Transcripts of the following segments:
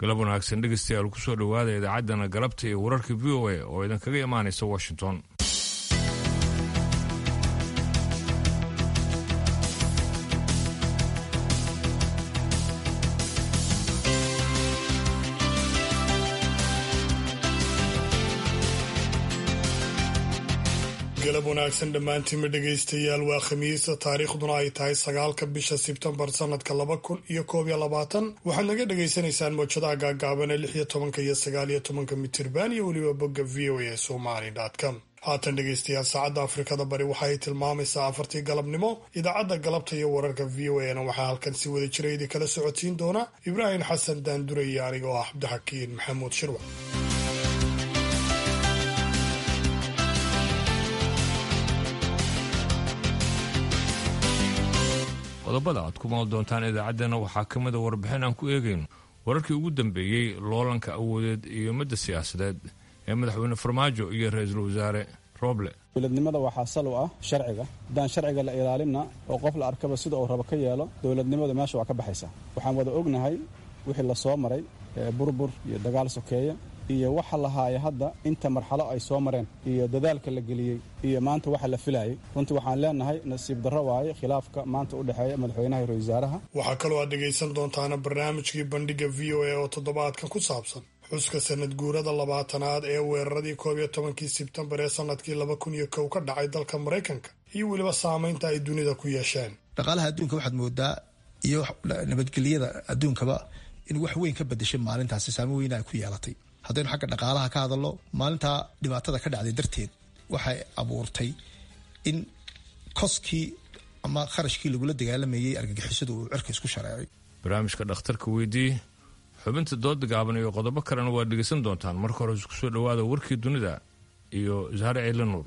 galab wanaagsan dhegeystayaal kusoo dhowaada idaacaddana galabta iyo wararka v o a oo idinkaga imaanaysa washington galab wanaagsan dhammaantiinma dhegaystayaal waa khamiisa taariikhduna ay tahay sagaalka bisha sebtembar sanadka laba kun iyo koob iyo labaatan waxaad naga dhagaysanaysaan mowjadaha gaagaaban ee lix iyo tobanka iyo sagaal iyo tobanka mitirban iyo weliba bogga v o a somali com haatan dhegaystayaal saacadda afrikada bari waxa ay tilmaamaysaa afartii galabnimo idaacadda galabta iyo wararka v o a na waxaa halkan si wada jira idin kala socotiin doona ibraahim xasan daandure iyo aniga oo ah cabdixakiin maxamuud shirwa qodobada aad ku maal doontaan idaacaddeenna waxaa ka mida warbixin aan ku eegayno wararkii ugu dambeeyey loolanka awoodeed iyo midda siyaasadeed ee madaxweyne farmaajo iyo ra-iisul wasaare roble dowladnimada waxaa sal u ah sharciga haddaan sharciga la ilaalinna oo qof la arkaba sida uu rabo ka yeelo dowladnimadu meesha waa ka baxaysaa waxaan wada ognahay wixii la soo maray burbur iyo dagaal sokeeya iyo waxa lahaaya hadda inta marxalo ay soo mareen iyo dadaalka la geliyey iyo maanta waxa la filayay runtii waxaan leenahay nasiib darro waaye khilaafka maanta u dhexeeya madaxweynaha iyo ra-iisaaraha waxaa kaloo aad dhegaysan doontaana barnaamijkii bandhiga v o a oo toddobaadkan ku saabsan xuska sanad guurada labaatanaad ee weeraradii koob iyo tobankii sebtembar ee sanadkii laba kun iyo kow ka dhacay dalka maraykanka iyo weliba saamaynta ay dunida ku yeesheen dhaqaalaha adduunka waxaad moodaa iyo nabadgelyada adduunkaba in wax weyn ka badashay maalintaasi saamo weyna ay ku yeelatay haddaynu xagga dhaqaalaha ka hadalno maalintaa dhibaatada ka dhacday darteed waxay abuurtay in koskii ama kharashkii lagula dagaalamayay argagixisadu uu cirka isku shareecay barnaamijka dhakhtarka weydii xubinta dooda gaaban iyo qodobo kalena waad dhegeysan doontaan marka hore isku soo dhowaada warkii dunida iyo zahre ciile nuur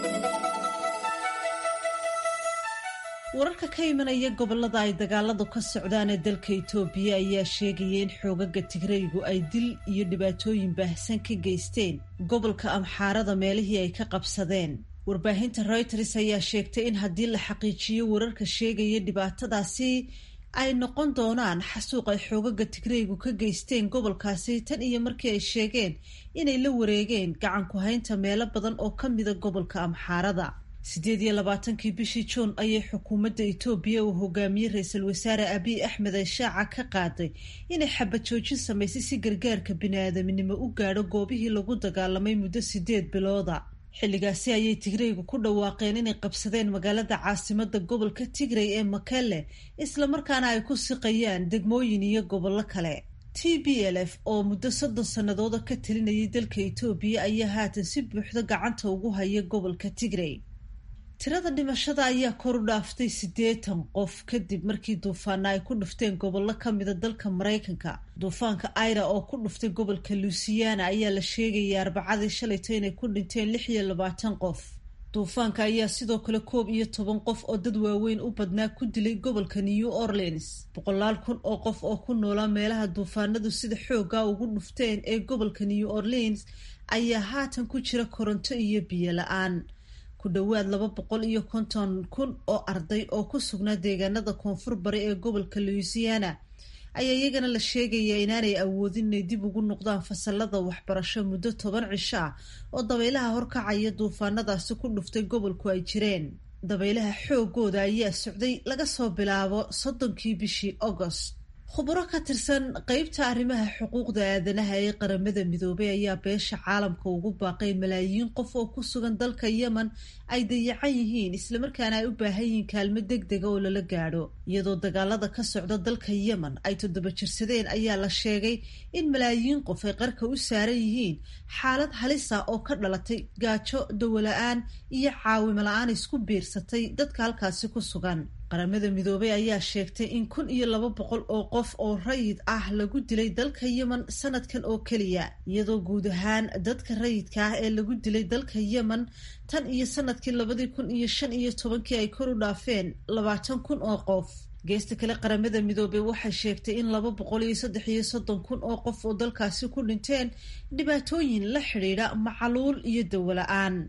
wararka ka imanaya gobolada ay dagaaladu ka socdaan ee dalka itoobiya ayaa sheegaya in xoogaga tigraygu ay dil iyo dhibaatooyin baahsan ka geysteen gobolka amxaarada meelihii ay ka qabsadeen warbaahinta reuters ayaa sheegtay in haddii la xaqiijiyo wararka sheegaya dhibaatadaasi ay noqon doonaan xasuuq ay xoogaga tigraygu ka geysteen gobolkaasi tan iyo markii ay sheegeen inay la wareegeen gacan ku-haynta meelo badan oo ka mida gobolka amxaarada siddeed iyo labaatankii bishii juun ayay xukuumadda itoobiya uu hogaamiyey ra-iisul wasaare abiy axmed ay shaaca ka qaaday inay xabad joojin samaysay si gargaarka bini-aadamnimo u gaadho goobihii lagu dagaalamay muddo sideed bilooda xilligaasi ayay tigraygu ku dhawaaqeen inay qabsadeen magaalada caasimada gobolka tigray ee makele islamarkaana ay ku siqayaan degmooyin iyo gobollo kale t b l f oo muddo soddon sannadooda ka talinayay dalka itoobiya ayaa haatan si buuxda gacanta ugu haya gobolka tigray tirada dhimashada ayaa kor u dhaaftay siddeetan qof kadib markii duufaana ay ku dhufteen gobollo ka mida dalka maraykanka duufaanka aira oo ku dhuftay gobolka luisiana ayaa la sheegayay arbacadii shalayto inay ku dhinteen lix iyo labaatan qof duufaanka ayaa sidoo kale koob iyo toban qof oo dad waaweyn u badnaa ku dilay gobolka new orleans boqolaal kun oo qof oo ku noolaa meelaha duufaanadu sida xooga ugu dhufteen ee gobolka new orleans ayaa haatan ku jira koronto iyo biyo la-aan ku dhowaad laba boqol iyo konton kun oo arday oo ku sugnaa deegaanada koonfur bari ee gobolka louisiana ayaa iyagana la sheegayaa inaanay awoodin inay dib ugu noqdaan fasalada waxbarasho muddo toban cisho ah oo dabaylaha horkacaya duufaanadaasi ku dhuftay gobolku ay jireen dabaylaha xoogooda ayaa socday laga soo bilaabo soddonkii bishii agost khuburo ka tirsan qeybta arrimaha xuquuqda aadanaha ee qaramada midoobay ayaa beesha caalamka ugu baaqay malaayiin qof oo ku sugan dalka yemen ay dayacan yihiin islamarkaana ay u baahan yihiin kaalmo deg dega oo lala gaadho iyadoo dagaalada ka socda dalka yemen ay toddoba jirsadeen ayaa la sheegay in malaayiin qof ay qarka u saaran yihiin xaalad halisa oo ka dhalatay gaajo dawola-aan iyo caawimo la-aan isku biirsatay dadka halkaasi ku sugan qaramada midoobay ayaa sheegtay in kun iyo laba boqol oo qof oo rayid ah lagu dilay dalka yemen sanadkan oo keliya iyadoo guud ahaan dadka rayidka ah ee lagu dilay dalka yemen tan iyo sanadkii labadii kun iyo shan iyo tobankii ay kor u dhaafeen labaatan kun oo qof geesta kale qaramada midoobey waxay sheegtay in laba boqol iyo saddex iyo soddon kun oo qof oo dalkaasi ku dhinteen dhibaatooyin la xidhiidha macaluul iyo dawola-aan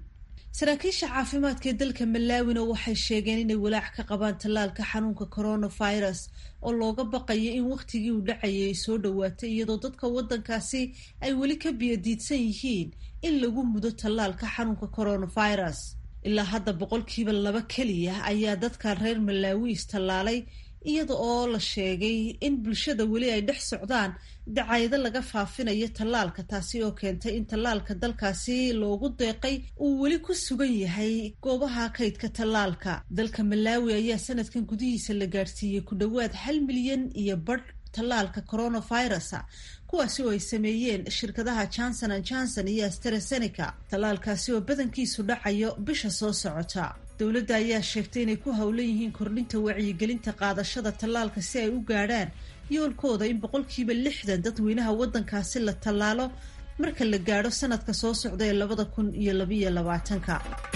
saraakiisha caafimaadka ee dalka malaawina waxay sheegeen inay walaac ka qabaan tallaalka xanuunka coronavirus oo looga baqayo in wakhtigii uu dhacayay ay soo dhowaatay iyadoo dadka waddankaasi ay weli ka biyadiidsan yihiin in lagu mudo tallaalka xanuunka coronavirus ilaa hadda boqolkiiba laba keliya ayaa dadka reer malaawi istallaalay iyada oo la sheegay in bulshada weli ay dhex socdaan dacayado laga faafinayo tallaalka taasi oo keentay in tallaalka dalkaasi loogu deeqay uu weli ku sugan yahay goobaha kaydka tallaalka dalka malaawi ayaa sanadkan gudihiisa la gaadhsiiyey ku dhowaad hal milyan iyo badh tallaalka coronavirusa kuwaasi oo ay sameeyeen shirkadaha johnson an johnson iyo astrazeneca tallaalkaasi oo badankiisu dhacayo bisha soo socota dowladda ayaa sheegtay inay ku howlan yihiin kordhinta wacyigelinta qaadashada tallaalka si ay u gaadhaan yoolkooda in boqolkiiba lixdan dadweynaha waddankaasi la tallaalo marka la gaadho sanadka soo socda ee labada kun iyo labayo labaatanka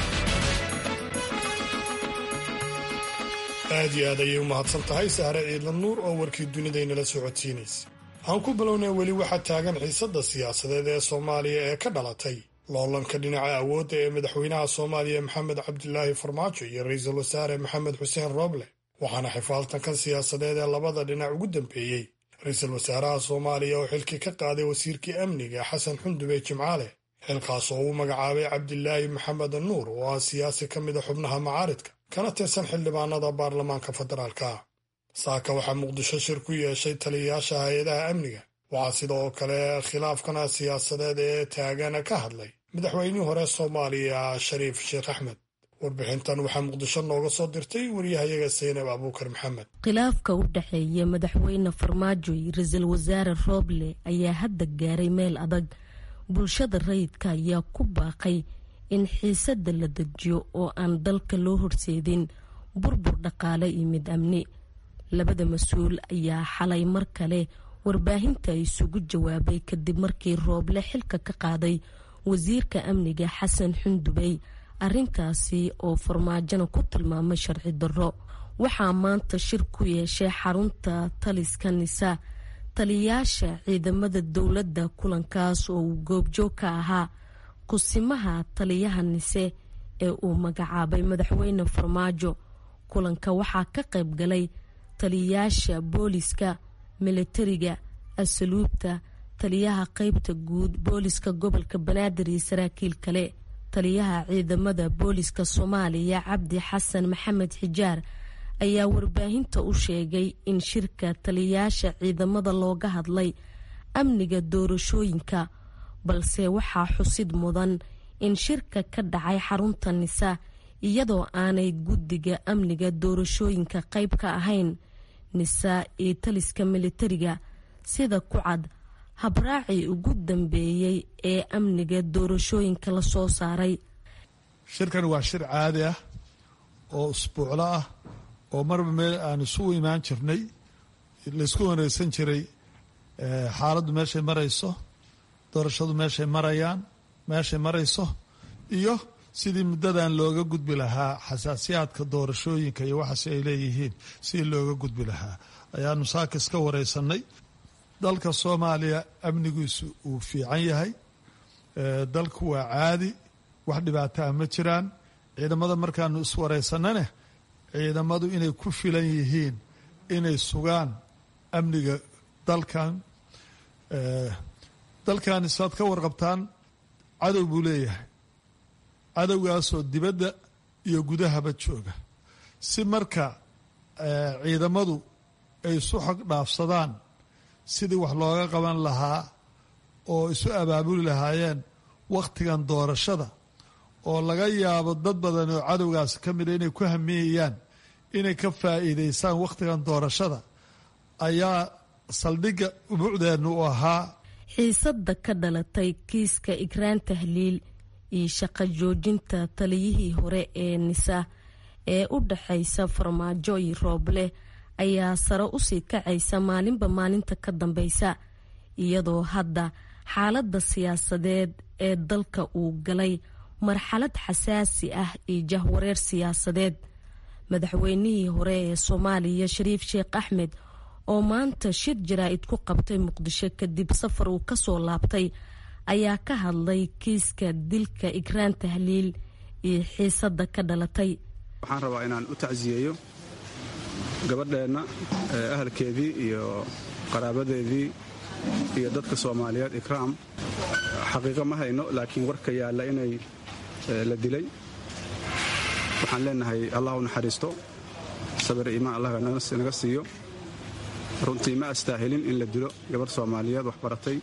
aad iyo aad ayay u mahadsan tahay sahre ciidla nuur oo warkii dunidaynala socodsiinaysa aan ku bilownay weli waxaa taagan xiisadda siyaasadeed ee soomaaliya ee ka dhalatay loolanka dhinaca awoodda ee madaxweynaha soomaaliya maxamed cabdilaahi farmaajo iyo ra-iisul wasaare maxamed xuseen rooble waxaana xifaaltankan siyaasadeed ee labada dhinac ugu dambeeyey ra-iisul wasaaraha soomaaliya oo xilkii ka qaaday wasiirkii amniga xasan xundube jimcaale xilkaas oo uu magacaabay cabdilaahi maxamed nuur oo ah siyaasi ka mida xubnaha macaaridka kana tirsan xildhibaanada baarlamaanka federaalka saaka waxaa muqdisho shir ku yeeshay taliyayaasha hay-adaha amniga waxaa sidoo kale khilaafkana siyaasadeed ee taagana ka hadlay madaxweynihii hore soomaaliya shariif sheekh axmed warbixintan waxaa muqdisho nooga soo dirtay waryahayaga seynab abuukar maxamed khilaafka u dhexeeya madaxweyne farmaajo iyo ra-iisul wasaare rooble ayaa hadda gaaray meel adag bulshada rayidka ayaa ku baaqay in xiisadda la dejiyo oo aan dalka loo horseedin burbur dhaqaale iyo mid amni labada mas-uul ayaa xalay mar kale warbaahinta isugu jawaabay kadib markii rooble xilka ka qaaday wasiirka amniga xasan xundubey arrintaasi oo farmaajona ku tilmaamay sharci darro waxaa maanta shir ku yeeshay xarunta taliska nisa taliyayaasha ciidamada dowladda kulankaas oo uu goobjoog ka ahaa kusimaha taliyaha nise ee uu magacaabay madaxweyne farmaajo kulanka waxaa ka qayb galay taliyayaasha booliska milatariga asluubta taliyaha qeybta guud booliska gobolka banaadir iyo saraakiil kale taliyaha ciidamada booliska soomaaliya cabdi xasan maxamed xijaar ayaa warbaahinta u sheegay in shirka taliyayaasha ciidamada looga hadlay amniga doorashooyinka balse waxaa xusid mudan in shirka ka dhacay xarunta nisa iyadoo aanay guddiga amniga doorashooyinka qayb ka ahayn nisa iyo taliska militariga sida ku cad habraacii ugu dambeeyey ee amniga doorashooyinka la soo saaray shirkan waa shir caadi ah oo usbuuclo ah oo marba meel aan isugu imaan jirnay laysku wanagsan jiray xaaladdu meeshay marayso doorashadu meeshay marayaan meeshay marayso iyo sidii muddadan looga gudbi lahaa xasaasiyaadka doorashooyinka iyo waxaasi ay leeyihiin sidii looga gudbi lahaa ayaanu saakis ka wareysanay dalka soomaaliya amnigiisu uu fiican yahay dalku waa caadi wax dhibaataa ma jiraan ciidamada markaanu iswareysanane ciidamadu inay ku filan yihiin inay sugaan amniga dalkan dalkan isaad ka warqabtaan cadow buu leeyahay cadowgaasoo dibadda iyo gudahaba jooga si marka ciidamadu ay isu xog dhaafsadaan sidii wax looga qaban lahaa oo isu abaabuli lahaayeen wakhtigan doorashada oo laga yaabo dad badan oo cadowgaas ka mida inay ku hamiyayaan inay ka faa'iidaystaan wakhtigan doorashada ayaa saldhigga umucdeennu u ahaa xiisadda ka dhalatay kiiska igraan tahliil iyo shaqo joojinta taliyihii hore ee nisa ee u dhaxaysa farmaajo iyo rooble ayaa sare usii kacaysa maalinba maalinta ka dambeysa iyadoo hadda xaaladda siyaasadeed ee dalka uu galay marxalad xasaasi ah iyo jahwareer siyaasadeed madaxweynihii hore ee soomaaliya shariif sheekh axmed oo maanta shir jaraa'id ku qabtay muqdisho kadib safar uu kasoo laabtay ayaa ka hadlay kiiska dilka igraan tahliil iyo xiisadda ka dhalatay waxaan rabaa inaan u tacsiyeeyo gabadheenna ahalkeedii iyo qaraabadeedii iyo dadka soomaaliyeed ikraam xaqiiqo ma hayno laakiin warka yaalla inay la dilay waxaan leenahay allah u naxariisto sabir iimaan allah naga siiyo runtii ma astaahilin in la dilo gabadh soomaaliyeed wax baratay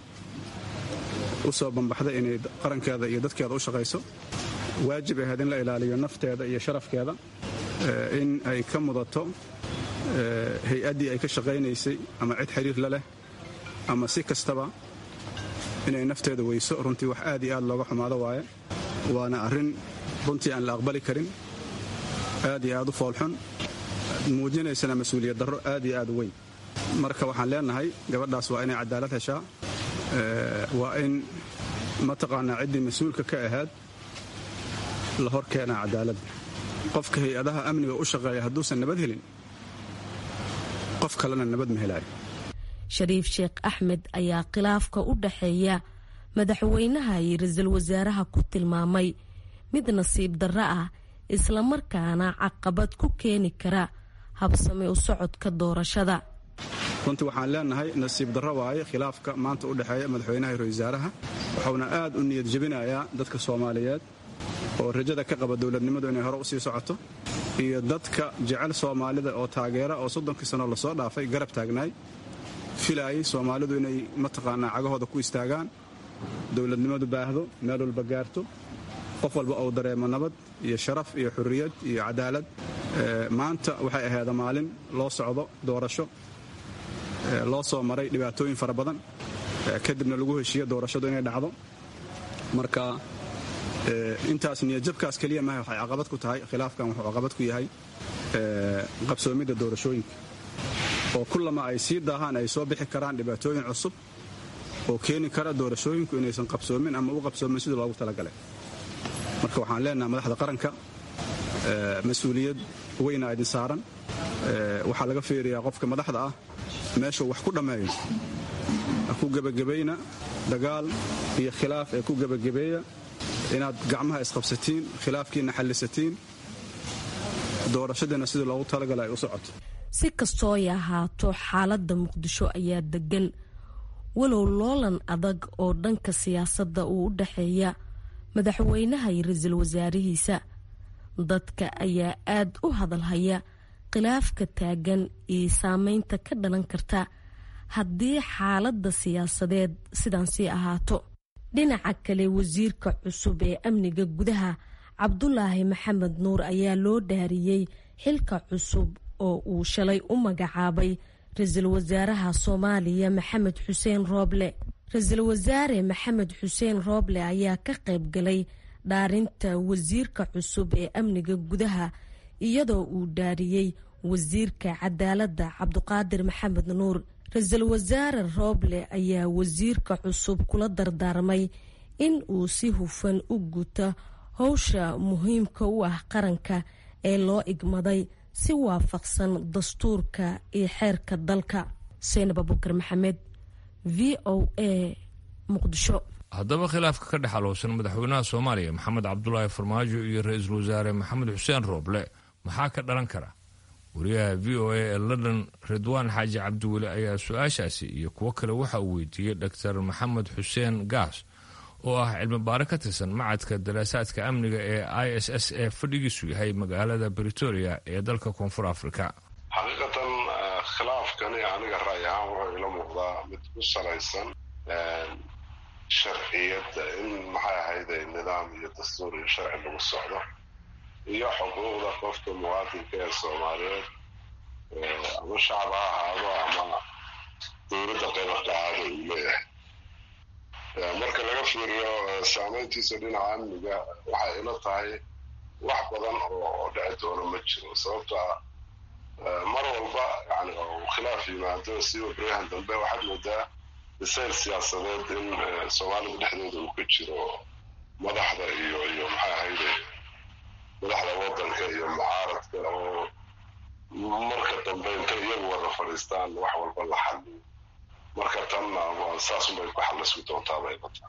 u soo bambaxday inay qarankeeda iyo dadkeeda u shaqayso waajib ahayd in la ilaaliyo nafteeda iyo sharafkeeda in ay ka mudato hay-addii ay ka shaqaynaysay ama cid xiriir la leh ama si kastaba inay nafteeda weyso runtii wax aad iyo aad looga xumaado waaye waana arrin runtii aan la aqbali karin aad iyo aad u foolxun muujinaysana mas-uuliyad darro aad iyo aad u weyn marka waxaan leenahay gabadhaas waa inay cadaalad heshaa waa in mataqaanaa ciddii mas-uulka ka ahaad la hor keenaa cadaaladda qofka hay-adaha amniga u shaqeeya hadduusan nabad helin qof kalena nabad ma helaayo shariif sheekh axmed ayaa khilaafka u dhaxeeya madaxweynaha iyo ra-iisul wasaaraha ku tilmaamay mid nasiib darro ah islamarkaana caqabad ku keeni kara habsami u socodka doorashada runtii waxaan leenahay nasiib darro waaye khilaafka maanta u dhexeeya madaxweynaha iyo ra-isul wasaaraha wuxuuna aad u niyad jebinayaa dadka soomaaliyeed oo rajada ka qaba dowladnimadu inay hore u sii socoto iyo dadka jecel soomaalida oo taageera oo soddonkii sano lasoo dhaafay garab taagnaay filaayay soomaalidu inay mataqaanaa cagahooda ku istaagaan dowladnimadu baahdo meel walba gaarto qof walba uu dareemo nabad iyo sharaf iyo xurriyad iyo cadaalad maanta waxay ahaada maalin loo socdo doorasho loo soo maray dhibaatooyin fara badan kadibna lagu heshiiyo doorashadu inay dhacdo marka intaas niyadjabkaas keliya maha waxay caqabad ku tahay khilaafkan wuxuu caqabad ku yahay qabsoomidda doorashooyinka oo kullama ay sii daahaan ay soo bixi karaan dhibaatooyin cusub oo keeni kara doorashooyinku inaysan qabsoomin ama u qabsoomin sidii loogu talagalay marka waxaan leenahay madaxda qaranka mas-uuliyad weynaa idin saaran waxaa laga fiiriyaa qofka madaxda ah meeshuu wax ku dhammeeyo ha ku gebagabayna dagaal iyo khilaaf ee ku gebagabeeya inaad gacmaha isqabsatiin khilaafkiina xallisatiin doorashadiina sidii loogu talagala ay u socoto si kastoo ay ahaato xaaladda muqdisho ayaa degan walow loolan adag oo dhanka siyaasadda uu u dhexeeya madaxweynaha iyo ra-iisul wasaarihiisa dadka ayaa aad u hadalhaya khilaafka taagan iyo saameynta ka dhalan karta haddii xaaladda siyaasadeed sidan sii ahaato dhinaca kale wasiirka cusub ee amniga gudaha cabdulaahi maxamed nuur ayaa loo dhaariyey xilka cusub oo uu shalay u magacaabay ra-iisul wasaaraha soomaaliya maxamed xuseen rooble ra-iisul wasaare maxamed xuseen rooble ayaa ka qayb galay dhaarinta wasiirka cusub ee amniga gudaha iyadoo uu dhaariyey wasiirka cadaaladda cabduqaadir maxamed nuur ra-iisul wasaare rooble ayaa wasiirka cusub kula dardaarmay in uu si hufan u guto howsha muhiimka u ah qaranka ee loo igmaday si waafaqsan dastuurka iyo xeerka dalka seynab abukar maxamed v o a muqdisho haddaba khilaafka ka dhex alowsan madaxweynaha soomaaliya maxamed cabdulaahi farmaajo iyo ra-iisul wasaare maxamed xuseen rooble maxaa ka dhalan kara wariyaha v o a ee london ridwaan xaaji cabdiweli ayaa su-aashaasi iyo kuwo kale waxa uu weydiiyey dor maxamed xuseen gaas oo ah cilmi baare ka tirsan macadka daraasaadka amniga ee i s s ee fadhigiisu yahay magaalada britoria ee dalka koonfur africa xaqiiqatan khilaafkani aniga ra'y ahaan wuxuu ila muuqdaa mid ku salaysan sharciyadda in maxay ahayde nidaam iyo dastuur iyo sharci lagu socdo iyo xuquuqda qofka muwaadinka ee soomaaliyeed ama shacab ha ahaado ama dowladda qayba ka ahaado uu leeyahay marka laga fiiriyo saameyntiisa dhinaca amniga waxay ila tahay wax badan oo dhici doono ma jiro sababta mar walba yani uu khilaaf yimaado siba baryahan dambe waxaad moodaa bisayl siyaasadeed in soomaalida dhexdooda uu ka jiro madaxda iyo iyo maxay ahayde madaxda wadanka iyo mucaaradka oo marka dambe intay iyagu wada fadhiistaan wax walba la xaliyo marka tanna saasunbay ku xalismi doontaabay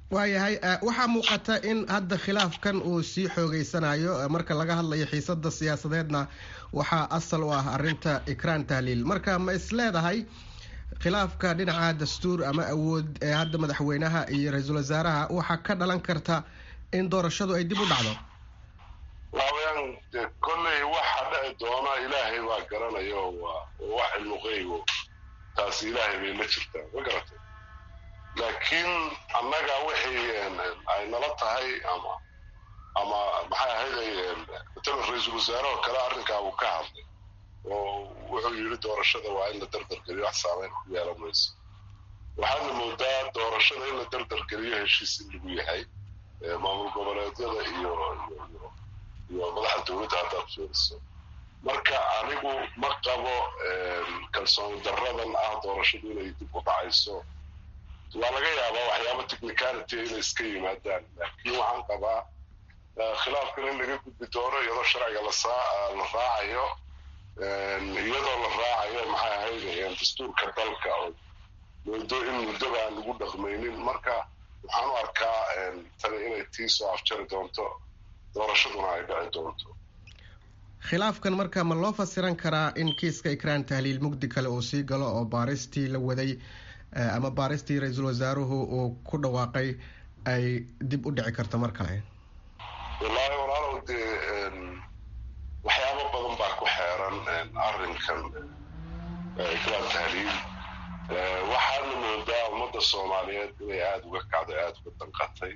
waayahay waxaa muuqata in hadda khilaafkan uu sii xoogeysanayo marka laga hadlayo xiisada siyaasadeedna waxaa asal u ah arinta ikraan tahliil marka ma is leedahay khilaafka dhinaca dastuur ama awood ee hadda madaxweynaha iyo ra-iisul wasaaraha waxaa ka dhalan karta in doorashadu ay dib u dhacdo waaweyaan de kolley waxa dhici doona ilaahay baa garanayo waa wax cilmuqeygo taasi ilaahay bay la jirtaa ma garatay laakiin annaga wixii ay nala tahay ama ama maxay ahayd matala ra-iisul wasaare oo kale arrinkaa uu ka hadlay oo wuxuu yidhi doorashada waa in la dardargeliyo wax saameyn ku yeelan mayso waxaadna moodaa doorashada in la dardargeliyo heshiis in lagu yahay maamul goboleedyada iyo iyo madaxda dowladda haddaad fiiriso marka anigu ma qabo kalsooni darradan ah doorashadu inay dib u dhacayso waa laga yaabaa waxyaaba technicality inay iska yimaadaan laakiin waxaan qabaa khilaafkan in laga gudbi doono iyadoo sharciga lasaa la raacayo iyadoo la raacayo maxay ahayd dastuurka dalka oo muddo in muddoba aan lagu dhaqmaynin marka waxaan u arkaa tani inay tii soo afjari doonto doorashaduna ay dhici doonto khilaafkan marka ma loo fasiran karaa in kiiska ikraan tahliil mugdi kale uu sii galo oo baaristii la waday ama baaristii ra-iisul wasaaruhu uu ku dhawaaqay ay dib u dhici karto mar kale wallaahi walaalow dee waxyaabo badan baa ku xeeran arrinkan ikraan tahliil waxaana moodaa ummadda soomaaliyeed inay aada uga kacday aada uga danqatay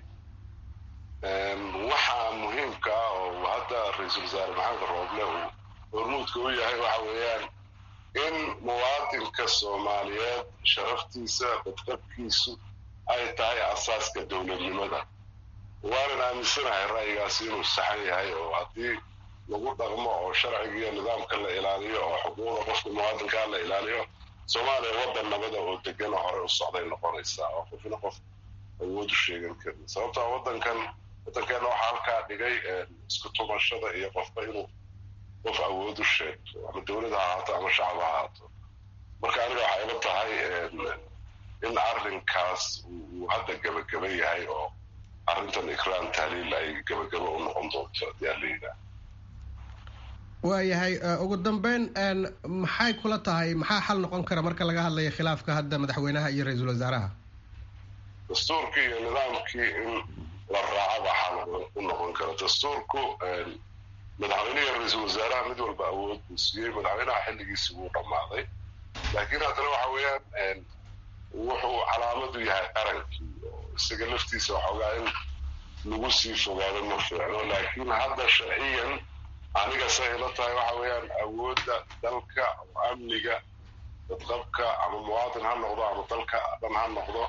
waxaa muhiimka ah oo hadda ra-iisul wasaare maxamed rooble uu hormuudka u yahay waxa weeyaan in muwaadinka soomaaliyeed sharaftiisa badqabkiisu ay tahay asaaska dowladnimada waanan aaminsanahay ra'yigaasi inuu saxan yahay oo haddii lagu dhaqmo oo sharciga iyo nidaamka la ilaaliyo oo xuquuqda qofka muwaadinkaa la ilaaliyo soomaaliya waddan nabada oo degan oo hore u socday noqonaysaa oo qofna qof awood u sheegan karin sababtaa waddankan waddankeena waxaa halkaa dhigay isku tumashada iyo qofba inuu qof awood u sheegto ama dowlad ha ahaato ama shacab ha ahaato marka aniga waxay ila tahay in arrinkaas uu hadda gebagaba yahay oo arrintan ikraan tahliil ay gebagaba u noqon doonto haddii aan la yidhaah waayahay ugu dambeyn maxay kula tahay maxaa xal noqon kara marka laga hadlayo khilaafka hadda madaxweynaha iyo ra-iisul wasaaraha dastuurkii iyo nidaamkii in la raaca baa xal u noqon kara dastuurku madaxweynehi ra-iisul wasaaraha mid walba awood buu siiyey madaxweynaha xilligiisii wuu dhammaaday laakiin haddana waxa weeyaan wuxuu calaamad u yahay qarankii oo isaga laftiisa waxoogaa in lagu sii fogaado ma fiicno laakiin hadda sharciyan aniga say ila tahay waxa weeyaan awoodda dalka amniga dadqabka ama muwaadin ha noqdo ama dalka dhan ha noqdo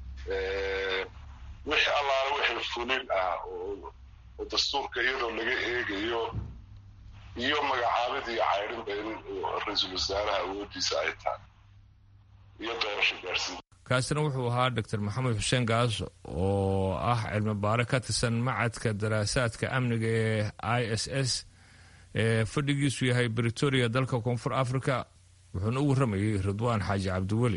wixii allaale wixii fulin ah oo dastuurka iyadoo laga eegayo iyo magacaabid iyo caydhinba in ra-iisul wasaaraha awooddiisa ay tahay iyo doorasho gaarsiin kaasina wuxuu ahaa doctor maxamed xuseen gaas oo ah cilmi baare ka tirsan macadka daraasaadka amniga ee i s s ee fadhigiisu yahay britoria dalka koonfur africa wuxuuna u warramayay ridwaan xaaji cabdiweli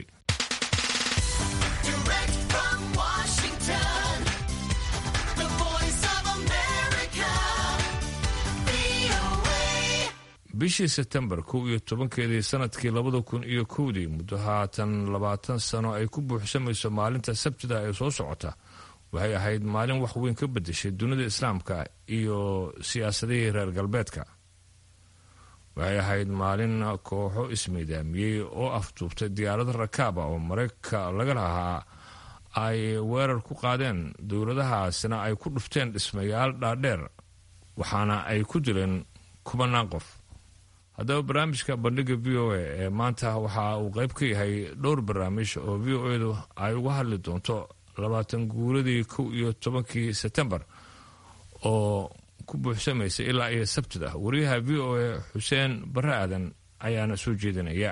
bishii sebtembar kow iyo tobankeedii sanadkii labada kun iyo kowdii muddo haatan labaatan sano ay ku buuxsamayso maalinta sabtida ee soo socota waxay ahayd maalin wax weyn ka bedeshay dunida islaamka iyo siyaasadihii reer galbeedka waxay ahayd maalin kooxo ismiidaamiyey oo afduubtay diyaarada rakaaba oo maraykanka laga lahaa ay weerar ku qaadeen dowladahaasina ay ku dhufteen dhismayaal dhaadheer waxaana ay ku dileen kubanaan qof haddaba barnaamijka bandhiga v o a ee maanta waxa uu qayb ka yahay dhowr barnaamij oo v o edu ay uga hadli doonto labaatan guuradii kow iyo tobankii sebtembar oo ku buuxsamaysa ilaa iyo sabtida wariyaha v o a xuseen barre aadan ayaana soo jeedinaya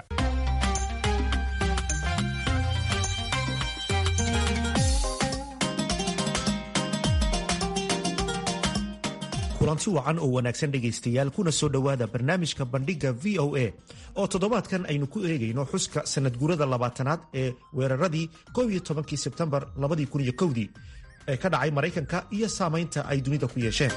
kulanti wacan oo wanaagsan dhegaystayaal kuna soo dhowaada barnaamijka bandhigga v o a oo toddobaadkan aynu ku eegayno xuska sanadguurada labaatanaad ee weeraradii kow iyo tobankii sebtembar labadii kun iyo kowdii ee ka dhacay maraykanka iyo saamaynta ay dunida ku yeesheen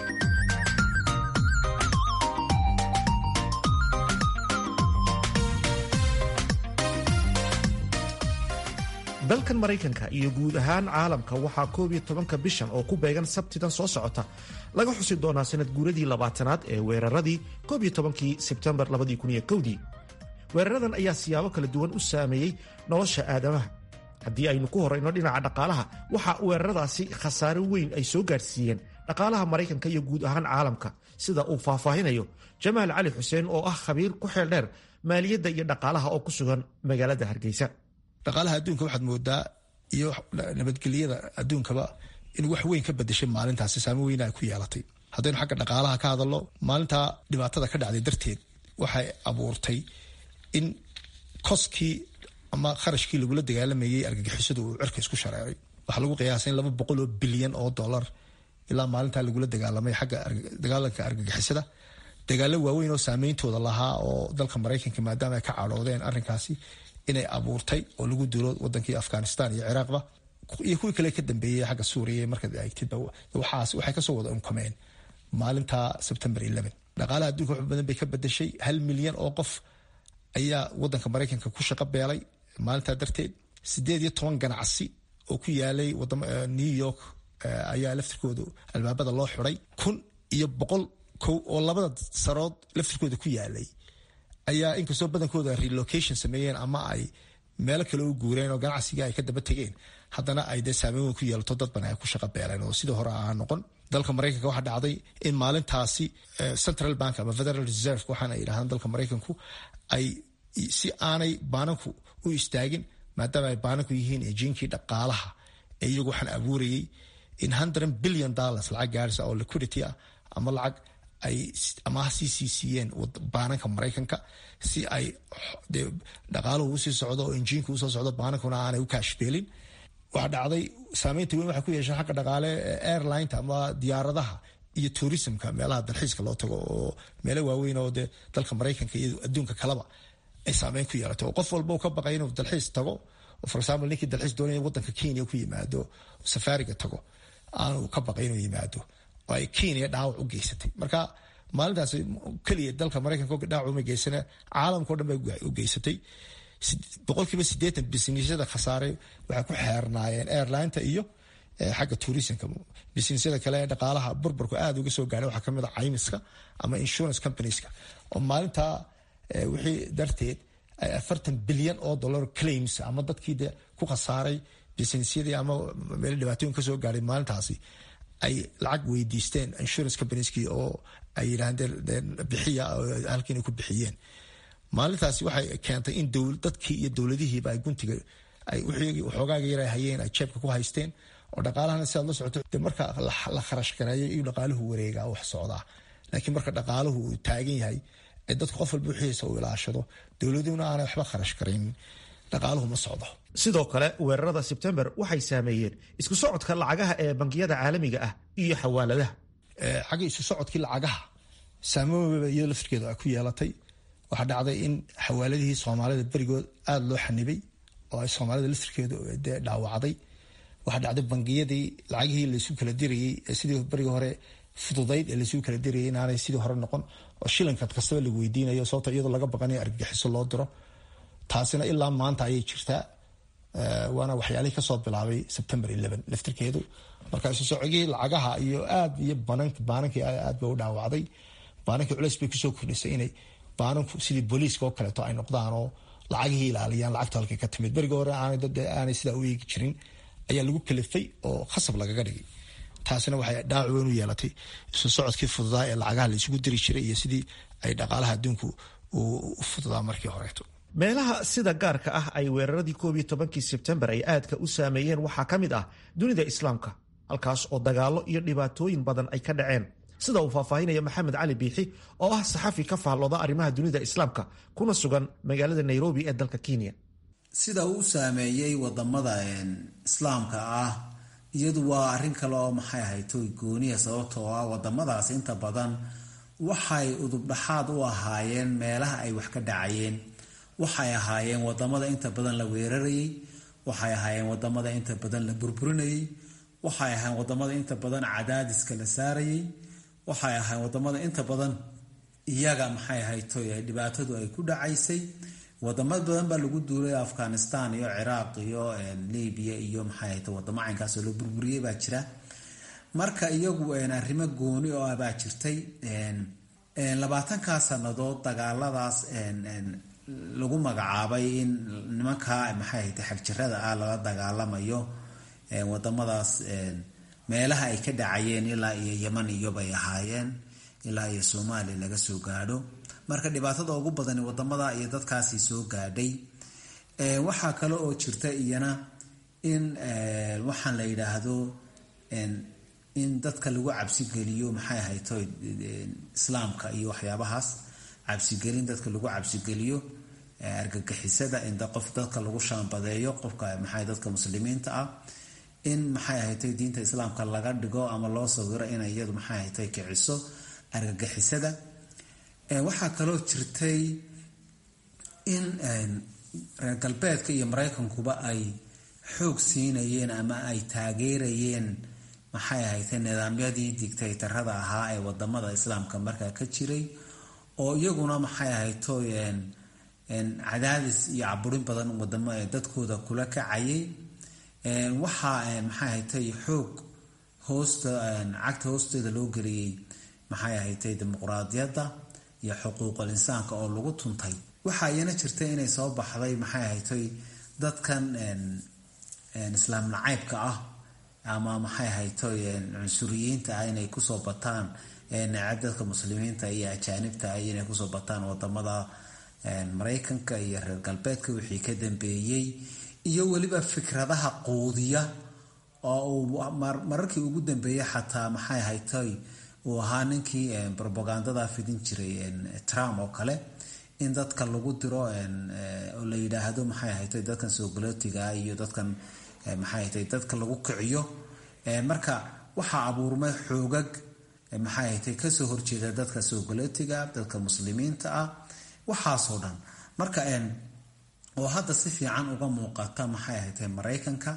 dalkan maraykanka iyo guud ahaan caalamka waxaa koob iyo tobanka bishan oo ku beegan sabtidan soo socota laga xusi doonaa sanad guuradii labaatanaad ee weeraradii koob iyo tobankii sebtembar labadii kun iyo kowdii weeraradan ayaa siyaabo kala duwan u saameeyey nolosha aadamaha haddii aynu ku horayno dhinaca dhaqaalaha waxa weeraradaasi khasaare weyn ay soo gaadhsiiyeen dhaqaalaha maraykanka iyo guud ahaan caalamka sida uu faahfaahinayo jamaal cali xuseen oo ah khabiir ku xeel dheer maaliyadda iyo dhaqaalaha oo ku sugan magaalada hargeysa dhaqaalaha adduunka waxaad moodaa iyo nabadgelyada adduunkaba in wax weyn ka bedeshay maalintaasi saamo weyna ay ku yeelatay haddaynu xagga dhaqaalaha ka hadalno maalintaa dhibaatada ka dhacday darteed waxay abuurtay in koskii ama kharashkii lagula dagaalamayey argagixisadu uu cirka isku shareeray waxaa lagu qiyaasay in laba boqol oo bilyan oo dollar ilaa maalintaa lagula dagaalamay xagga dagaalanka argagixisada dagaalo waaweyn oo saameyntooda lahaa oo dalka maraykanka maadaama ay ka cadhoodeen arrinkaasi inay abuurtay oo lagu duulo wadankii afghanistan iyo ciraaqba iyo kuwii kale ka dambeeyey xagga suuriya markaad eegtidba waxaas waxay kasoo wada unkameen maalinta sebtembar dhaqaalaha adduunka wax badan bay ka bedeshay hal milyan oo qof ayaa wadanka maraykanka ku shaqo beelay maalintaa darteed sideed iyo toban ganacsi oo ku yaalay new york ayaa laftirkooda albaabada loo xiday kun iyo boqol kow oo labada sarood laftirkooda ku yaalay ayaa inkastoo badankooda relocation sameeyeen ama ay meelo kale u guureen oo ganacsiga ay ka daba tegeen haddana ay dee saameyn weyn ku yeelato dad badan ay ku shaqa beeleen oo sidii hore aan noqon dalka maraykanka waxaa dhacday in maalintaasi central bank ama federal reserve waxaana ay yidhahdaan dalka maraykanku ay si aanay baananku u istaagin maadaama ay baananku yihiin ejiinkii dhaqaalaha ee iyagu waxaan abuurayay in hundred billion dollars lacag gaarisa oo liquidity ah ama lacag ay amaah sii sii siiyeen baananka maraykanka si ay dhaqaaluhu usii socdo oo injiinka usoo socdo baanankuna aanay u kaashbeelin waxaa dhacday saameynta weyn waxay ku yeesheen xagga dhaqaale airlineta ama diyaaradaha iyo tourismka meelaha dalxiiska loo tago oo meelo waaweyn oo dee dalka maraykanka iyo adduunka kaleba ay saameyn ku yeelato oo qof walba uu ka baqay inuu dalxiis tago for example ninkii dalxiis doonaya wadanka kenya ku yimaado safaariga tago aanu ka baqay inuu yimaado oo ay kenya dhaawac u geysatay marka maalintaas keliya dalka maraykanka dhaawac uma geysana caalamka o dhan bay u geysatay boqolkiiba sideetan bisinesyada khasaare waxay ku xeernaayeen airlineta iyo xagga tourismka bisinesyada kale ee dhaqaalaha burburku aada uga soo gaaray waxaa kamid a caymiska ama insurance companieska oo maalintaa wixii darteed ay afartan bilyan oo dollar claims ama dadkii de ku khasaaray bisinesyadii ama meel dhibaatooyin kasoo gaaray maalintaasi ay lacag weydiisteen insurance companieski oo ay yidhahdeen bixiya halkii inay ku bixiyeen maalintaasi waxay keentay in dadkii iyo dowladihiiba ay guntiga waxoogaaga yar hayeen ay jeebka ku haysteen oo dhaqaalahana sidaad la socoto de marka la kharash gareeyo iyo dhaqaaluhu wareegaa wax socdaa laakiin marka dhaqaaluhu uu taagan yahay ee dadka qof walba wixiisa uu ilaashado dowladuhuna aanay waxba kharash garaynin dhaqaaluhu ma socdo sidoo kale weerarada sebtembar waxay saameeyeen isku socodka lacagaha ee bangiyada caalamiga ah iyo xawaaladaha xagga isu socodkii lacagaha saameynba iyado laftirkeedu ay ku yeelatay waxaa dhacday in xawaaladihii soomaalida berigood aada loo xanibay oo ay soomaalida laftirkeedu dee dhaawacday waxaa dhacday bangiyadii lacagihii laysu kala dirayey ee sidii berigi hore fududayd ee laysu kala dirayay inaanay sidii hore noqon oo shilinka kastaba lagu weydiinayo sababto iyadoo laga baqanayo argagixiso loo diro taasina ilaa maanta ayay jirtaa waana waxyaalihii kasoo bilaabay september laftirkeedu marka isu socogii lacagaha iyo aad iyo baanankii aad ba u dhaawacday baanankii culeys bay kusoo kordhisay inay baananku sidii booliiska oo kaleeto ay noqdaan oo lacagihii ilaaliyaan lacagta halkay ka timid berigi hore aanay sidaa u eegi jirin ayaa lagu kalifay oo khasab lagaga dhigay taasina waxay dhaawac weyn u yeelatay isu socodkii fududaa ee lacagaha la isugu diri jiray iyo sidii ay dhaqaalaha adduunku u fududaa markii horeeto meelaha sida gaarka ah ay weeraradii koob iyo tobankii sebtembar ay aadka u saameeyeen waxaa ka mid ah dunida islaamka halkaas oo dagaallo iyo dhibaatooyin badan ay ka dhaceen sida uu faahfaahinaya maxamed cali biixi oo ah saxafi ka faallooda arrimaha dunida islaamka kuna sugan magaalada nairobi ee dalka kenya sida uu saameeyey wadamada islaamka ah iyadu waa arrin kale oo maxay ahayd toy gooniya sababtoo ah wadamadaas inta badan waxay udubdhaxaad u ahaayeen meelaha ay wax ka dhacayeen waxay ahaayeen wadamada inta badan la weerarayay waxay ahaayeen wadamada inta badan la burburinayay waxay ahayn wadamada inta badan cadaadiska la saarayay waxay ahayn wadamada inta badan iyaga maxay ahayto dhibaatadu ay ku dhacaysay wadamo badan baa lagu duulay afghanistan iyo ciraaq iyo libya iyo maxay ahayto wadamo caynkaasoo la burburiyey baa jira marka iyagu arrimo gooni oo ah baa jirtay labaatankaa sannadood dagaaladaas lagu magacaabay in nimankaa maxay ahayte xagjirada ah lala dagaalamayo wadamadaas meelaha ay ka dhacayeen ilaa iyo yeman iyobay ahaayeen ilaa iyo soomaaliya laga soo gaadho marka dhibaatada ugu badani wadamada iyo dadkaasi soo gaadhay waxaa kale oo jirta iyana in waxaan la yidhaahdo in dadka lagu cabsigeliyo maxay ahayto islaamka iyo waxyaabahaas cabsigelin dadka lagu cabsigeliyo argagixisada in qof dadka lagu shaambadeeyo qofka maxay dadka muslimiinta ah in maxay ahaytay diinta islaamka laga dhigo ama loo sawiro inay iyadu maxay ahaytay kiciso argagixisada waxaa kaloo jirtay in reer galbeedka iyo maraykankuba ay xoog siinayeen ama ay taageerayeen maxay ahaytay nidaamyadii digtaytarada ahaa ee wadamada islaamka markaa ka jiray oo iyaguna maxay ahayto cadaadis iyo caburin badan wadamo dadkooda kula kacayay waxaa maxay ahaytay xoog hoosta cagta hoosteeda loo geliyey maxay ahaytay dimuqraadiyadda iyo xuquuqul insaanka oo lagu tuntay waxaa iyana jirta inay soo baxday maxay ahaytay dadkan islaam nacaybka ah ama maxay ahaytay cunsuriyiinta ah inay kusoo bataan necab dadka muslimiinta iyo ajaanibta ah inay kusoo bataan wadamada maraykanka iyo reer galbeedka wixii ka dambeeyey iyo weliba fikradaha quudiya oo uu mararkii ugu dambeeyey xataa maxay ahaytay uu ahaa ninkii robagandada fidin jiray trump oo kale in dadka lagu diro oo la yidhaahdo maxay ahaytay dadkan soogolootiga iyo dadkan maxay ahaytay dadka lagu kiciyo marka waxaa abuurmay xoogag maxay ahaytay kasoo horjeeda dadka soogolootiga dadka muslimiinta ah waxaasoo dhan marka oo hadda si fiican uga muuqata maxay ahaytay maraykanka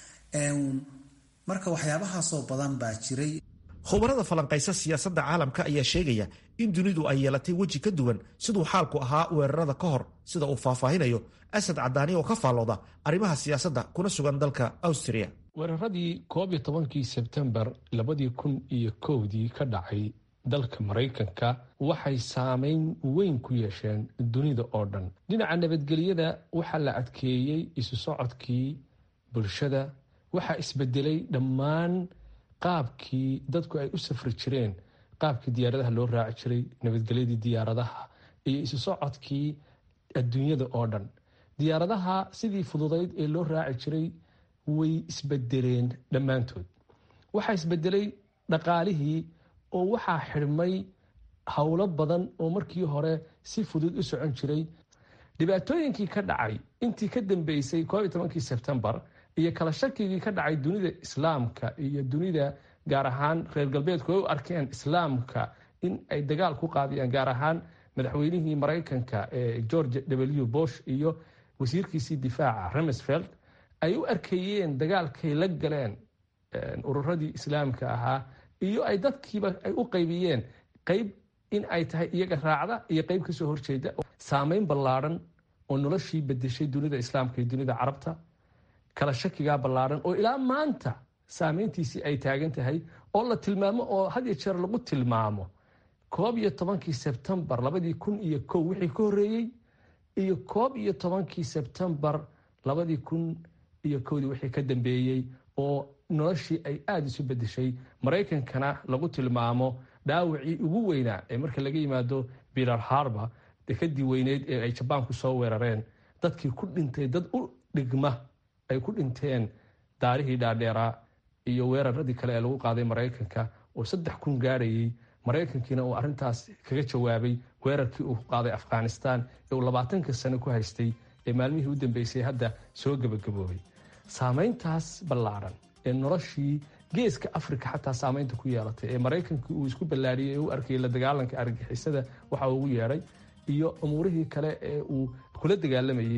marka waxyaabahaasoo badan baa jiray khubarada falanqaysa siyaasadda caalamka ayaa sheegaya in dunidu ay yeelatay weji ka duwan siduu xaalku ahaa weerarada ka hor sida uu faahfaahinayo asad cadaani oo ka faallooda arrimaha siyaasadda kuna sugan dalka awstriya weeraradii koob iyo tobankii sebtembar labadii kun iyo kowdii ka dhacay dalka maraykanka waxay saameyn weyn ku yeesheen dunida oo dhan dhinaca nabadgelyada waxaa la adkeeyey isu socodkii bulshada waxaa isbedelay dhammaan qaabkii dadku ay u safri jireen qaabkii diyaaradaha loo raaci jiray nabadgelyadii diyaaradaha iyo isu socodkii adduunyada oo dhan diyaaradaha sidii fududayd ee loo raaci jiray way isbedeleen dhammaantood waxaa isbedelay dhaqaalihii oo waxaa xidhmay howlo badan oo markii hore si fudud u socon jiray dhibaatooyinkii ka dhacay intii ka dambeysay koob iyo tobankii sebtembar iyo kala shakigii ka dhacay dunida islaamka iyo dunida gaar ahaan reer galbeedku ay u arkeen islaamka in ay dagaal ku qaadiyaan gaar ahaan madaxweynihii maraykanka ee george w bosh iyo wasiirkiisii difaaca remsfeld ay u arkeeyeen dagaalkay la galeen ururadii islaamka ahaa iyo ay dadkiiba ay u qaybiyeen qayb in ay tahay iyaga raacda iyo qayb kasoo horjeeda saameyn ballaadhan oo noloshii bedeshay dunida islaamka iyo dunida carabta kala shakigaa ballaadhan oo ilaa maanta saameyntiisii ay taagan tahay oo la tilmaamo oo had iyo jeer lagu tilmaamo koob iyo tobankii sebtembar labadii kun iyo kow wixii ka horreeyey iyo koob iyo tobankii sebtembar labadii kun iyo kowdii wixii ka dambeeyey oo noloshii ay aada isu bedeshay maraykankana lagu tilmaamo dhaawacii ugu weynaa ee marka laga yimaado bilar harba dekadii weyneyd ee ay jabaanku soo weerareen dadkii ku dhintay dad u dhigma ay ku dhinteen daarihii dhaadheeraa iyo weeraradii kale ee lagu qaaday maraykanka oo saddex kun gaarayay maraykankiina uu arintaas kaga jawaabay weerarkii uu qaaday afghanistan ee uu labaatanka sano ku haystay ee maalmihii u dambeysay hadda soo gebagaboobay saameyntaas ballaadhan ee noloshii geeska africa xataa saameynta ku yeelatay ee maraykankii uu isku ballaariyey ee u arkayay la dagaalanka argagixisada waxa ugu yeedhay iyo umuurihii kale ee uu kula dagaalamayey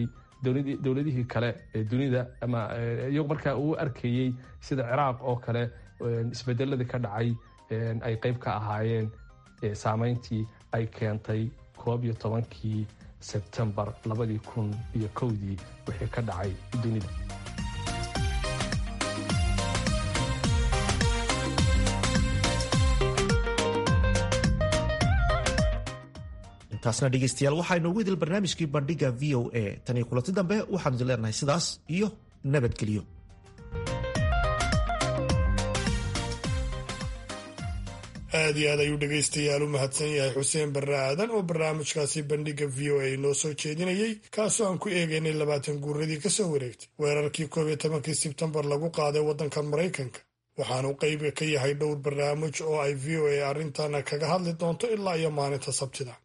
dowladihii kale ee dunida ama iyagu markaa uu arkayey sida ciraaq oo kale isbedeladii ka dhacay ay qayb ka ahaayeen saameyntii ay keentay koob iyo tobankii sebtembar labadii kun iyo kowdii wixii ka dhacay dunida intaasna dhegeystayaal waxaa inoogu idil barnaamijkii bandhiga v o a tan iyo kulanti dambe waxaanu idin leenahay sidaas iyo nabadgelyo aad iyo aad ayuu dhegaystayaal u mahadsan yahay xuseen barre aadan oo barnaamijkaasi bandhiga v o a noo soo jeedinayey kaasoo aan ku eegaynay labaatan guuradii ka soo wareegtay weerarkii koob iyo tobankii sebtembar lagu qaaday waddankan maraykanka waxaanu qayb ka yahay dhowr barnaamij oo ay v o a arrintan kaga hadli doonto ilaa iyo maalinta sabtida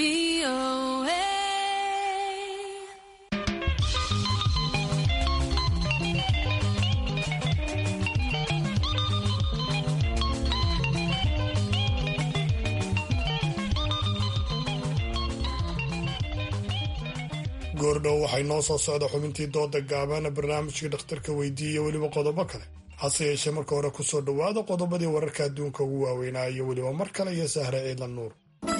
goordhow waxay noo soo socda xubintii dooda gaabana barnaamijkii dhakhtarka weydiiya weliba qodobo kale hase yeeshee marka hore kusoo dhowaada qodobadii wararka adduunka ugu waaweynaa iyo weliba mar kale iyo sahre ciidlan nuur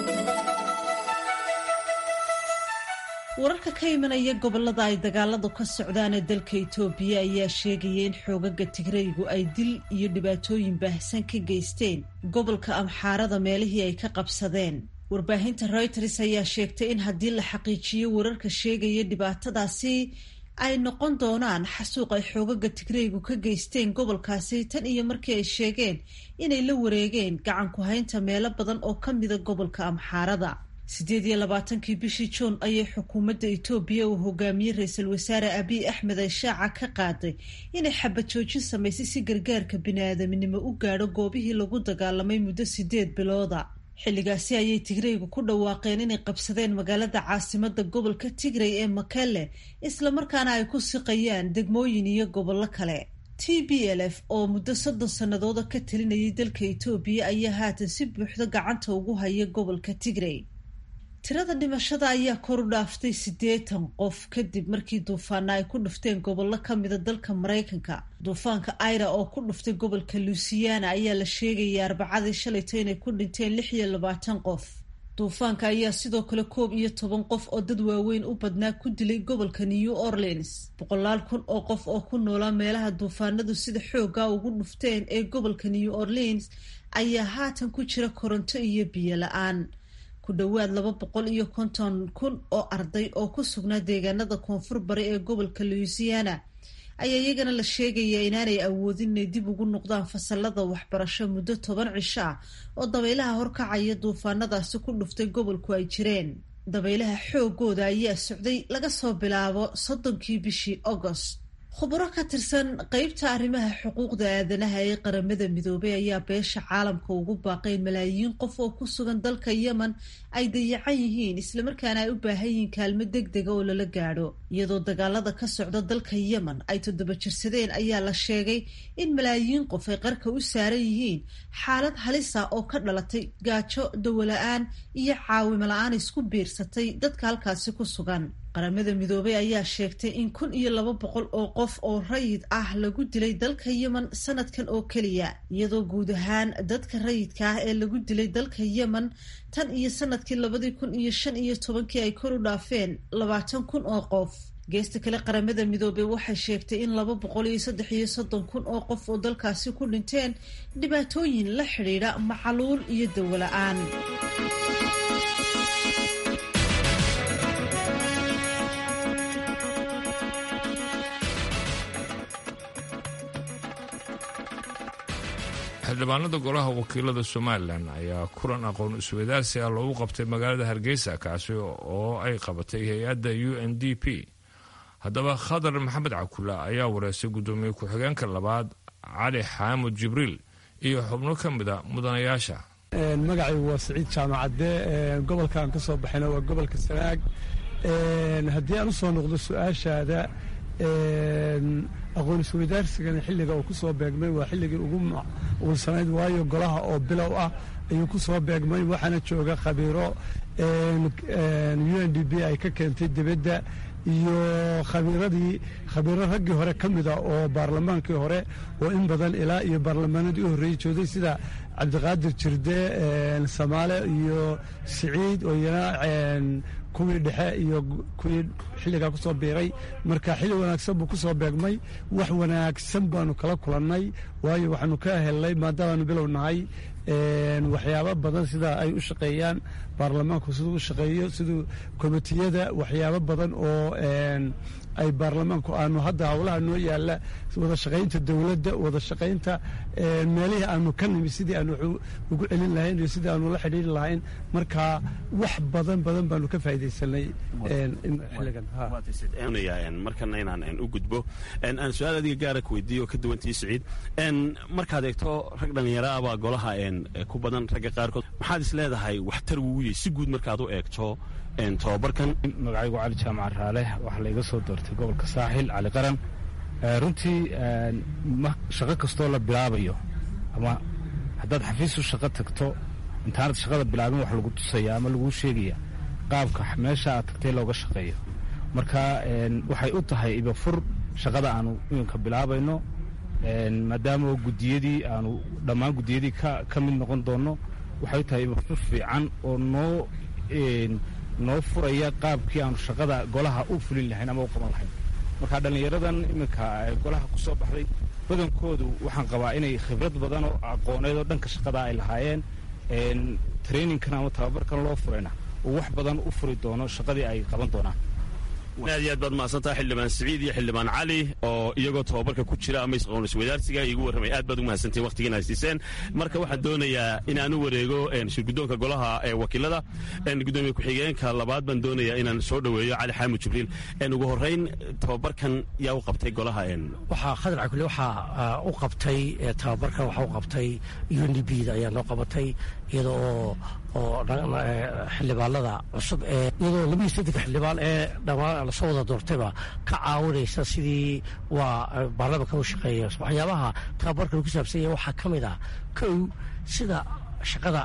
wararka ka imanaya gobolada ay dagaaladu ka socdaan ee dalka itoobiya ayaa sheegaya in xoogaga tigraygu ay dil iyo dhibaatooyin baahsan ka geysteen gobolka amxaarada meelihii ay ka qabsadeen warbaahinta reuters ayaa sheegtay in haddii la xaqiijiyo wararka sheegaya dhibaatadaasi ay noqon doonaan xasuuq ay xoogaga tigraygu ka geysteen gobolkaasi tan iyo markii ay sheegeen inay la wareegeen gacan ku haynta meelo badan oo ka mida gobolka amxaarada siddeed iyo labaatankii bishii juun ayay xukuumadda itoobiya uu hogaamiyey ra-iisul wasaare abiy axmed ay shaaca ka qaaday inay xabad joojin samaysay si gargaarka bini-aadamnimo u gaadho goobihii lagu dagaalamay muddo sideed bilooda xilligaasi ayay tigraygu ku dhawaaqeen inay qabsadeen magaalada caasimada gobolka tigray ee makelle islamarkaana ay ku siqayaan degmooyin iyo gobollo kale t b l f oo muddo soddon sannadooda ka talinayay dalka itoobiya ayaa haatan si buuxda gacanta ugu haya gobolka tigray tirada dhimashada ayaa kor u dhaaftay siddeetan qof kadib markii duufaana ay ku dhufteen gobollo ka mida dalka maraykanka duufaanka aira oo ku dhuftay gobolka luisiana ayaa la sheegaya arbacadii shalayto inay ku dhinteen lix iyo labaatan qof duufaanka ayaa sidoo kale koob iyo toban qof oo dad waaweyn u badnaa ku dilay gobolka new orleans boqolaal kun oo qof oo ku noolaa meelaha duufaanadu sida xooga ugu dhufteen ee gobolka new orleans ayaa haatan ku jira koronto iyo biyo la-aan ku dhowaad laba boqol iyo konton kun oo arday oo ku sugnaa deegaanada koonfur bari ee gobolka louisiana ayaa iyagana la sheegayaa inaanay awoodin inay dib ugu noqdaan fasalada waxbarasho muddo toban cisho ah oo dabaylaha horkacaya duufaanadaasi ku dhuftay gobolku ay jireen dabaylaha xoogooda ayaa socday laga soo bilaabo soddonkii bishii agost khuburo ka tirsan qeybta arrimaha xuquuqda aadanaha ee qaramada midoobay ayaa beesha caalamka ugu baaqeen malaayiin qof oo ku sugan dalka yemen ay dayacan yihiin islamarkaana ay u baahan yihiin kaalmo deg dega oo lala gaadho iyadoo dagaalada ka socda dalka yemen ay toddoba jirsadeen ayaa la sheegay in malaayiin qof ay qarka u saaran yihiin xaalad halisa oo ka dhalatay gaajo dawola-aan iyo caawimo la-aan isku biirsatay dadka halkaasi ku sugan qaramada midoobay ayaa sheegtay in kun iyo laba boqol oo qof oo rayid ah lagu dilay dalka yemen sanadkan oo keliya iyadoo guud ahaan dadka rayidka ah ee lagu dilay dalka yemen tan iyo sanadkii labadii kun iyo shan iyo tobankii ay kor u dhaafeen labaatan kun oo qof geesta kale qaramada midoobey waxay sheegtay in laba boqol iyo saddex iyo soddon kun oo qof oo dalkaasi ku dhinteen dhibaatooyin la xidhiidha macaluul iyo dawola-aan xildhibaanada golaha wakiilada somalilan ayaa kulan aqoon isweydaarsi ah loogu qabtay magaalada hargeysa kaasi oo ay qabatay hay-adda u n d p haddaba khadar maxamed cakula ayaa wareystay guddoomiye ku-xigeenka labaad cali xaamud jibriil iyo xubno ka mida mudanayaasha magacaygu waa siciid jaamacadde gobolkaan ka soo baxayna waa gobolka sanaag haddii aan u soo noqdo su-aashaada aqoon isweydaarsigana xilliga uu ku soo beegmay waa xilligii ugu ugunsanayd waayo golaha oo bilow ah ayuu ku soo beegmay waxaana jooga khabiiro u n d b ay ka keentay dibadda iyo khabiiradii khabiiro raggii hore ka mida oo baarlamaankii hore oo in badan ilaa iyo baarlamaanadii u horreeyey joogay sida cabdiqaadir jirde samaale iyo siciid oo iyana kuwii dhexe iyo kuwii xilligaa ku soo biiray marka xilli wanaagsan buu ku soo beegmay wax wanaagsan baanu kala kulannay waayo waxaanu ka helnay maadaamaanu bilow nahay waxyaabo badan sida ay u shaqeeyaan baarlamaanku siduu u shaqeeyo siduu komitiyada waxyaabo badan oo ay baarlamaanku aanu hadda howlaha noo yaalla wada shaqaynta dowladda wada shaqaynta meelihii aanu ka nimi sidii aanu ugu celin lahayn iyo sidii aanu la xidhiiri lahayn marka wax badan badan baanu ka faa'iidaysanay xilligan markana inaan u gudbo aan su-aal adiga gaara ku weydiiyo ka duwantii siciid markaad eegto rag dhallinyaro ah baa golaha ku badan ragga qaarkood maxaad is leedahay waxtar wuu yahay si guud markaad u eegto tobabarkan magacaygu cali jaamac raale waxaa laiga soo doortay gobolka saaxil cali qaran runtii shaqo kastoo la bilaabayo ama haddaad xafiis u shaqo tagto intaanad shaqada bilaabin wax lagu tusaya ama laguu sheegaya qaabka meesha aad tagtay looga shaqeeyo marka waxay u tahay ibafur shaqada aanu iminka bilaabayno maadaama gudiyadii aanu dhammaan gudiyadii ka mid noqon doonno waxay u tahay ibafur fiican oo noo noo furaya qaabkii aanu shaqada golaha u fulin lahayn ama u qaban lahayn marka dhallinyaradan iminka golaha ku soo baxday badankoodu waxaan qabaa inay khibrad badan oo aqooneed oo dhanka shaqada ay lahaayeen traininkan ama tababarkan loo furayna uu wax badan u furi doono shaqadii ay qaban doonaan aad iyo aad baad mahadsantaha xildhibaan siciid iyo xildhibaan cali oo iyagoo tobabarka ku jira ama isqoonliswadaarsiga igu warramay aad baad ugu mahadsantiin waqtigiina haysiiseen marka waxaan doonayaa inaan u wareego shirguddoonka golaha ee wakiilada gudoomiye ku-xigeenka labaad baan doonayaa inaan soo dhoweeyo cali xaamud jibriil ugu horrayn tobabarkan yaa u qabtay golaha waxaa khadarca kule waxaa u qabtay tababarkan waxaa u qabtay unibda ayaa noo qabatay iyada oo oo xildhibaanada cusub ee iyadoo labaiyo saddex xildhibaan ee dhammaan lasoo wada doortayba ka caawinaysa sidii waa baarlamanka u shaqeeya waxyaabaha tababarkan ku saabsan yahay waxaa ka mid ah kow sida shaqada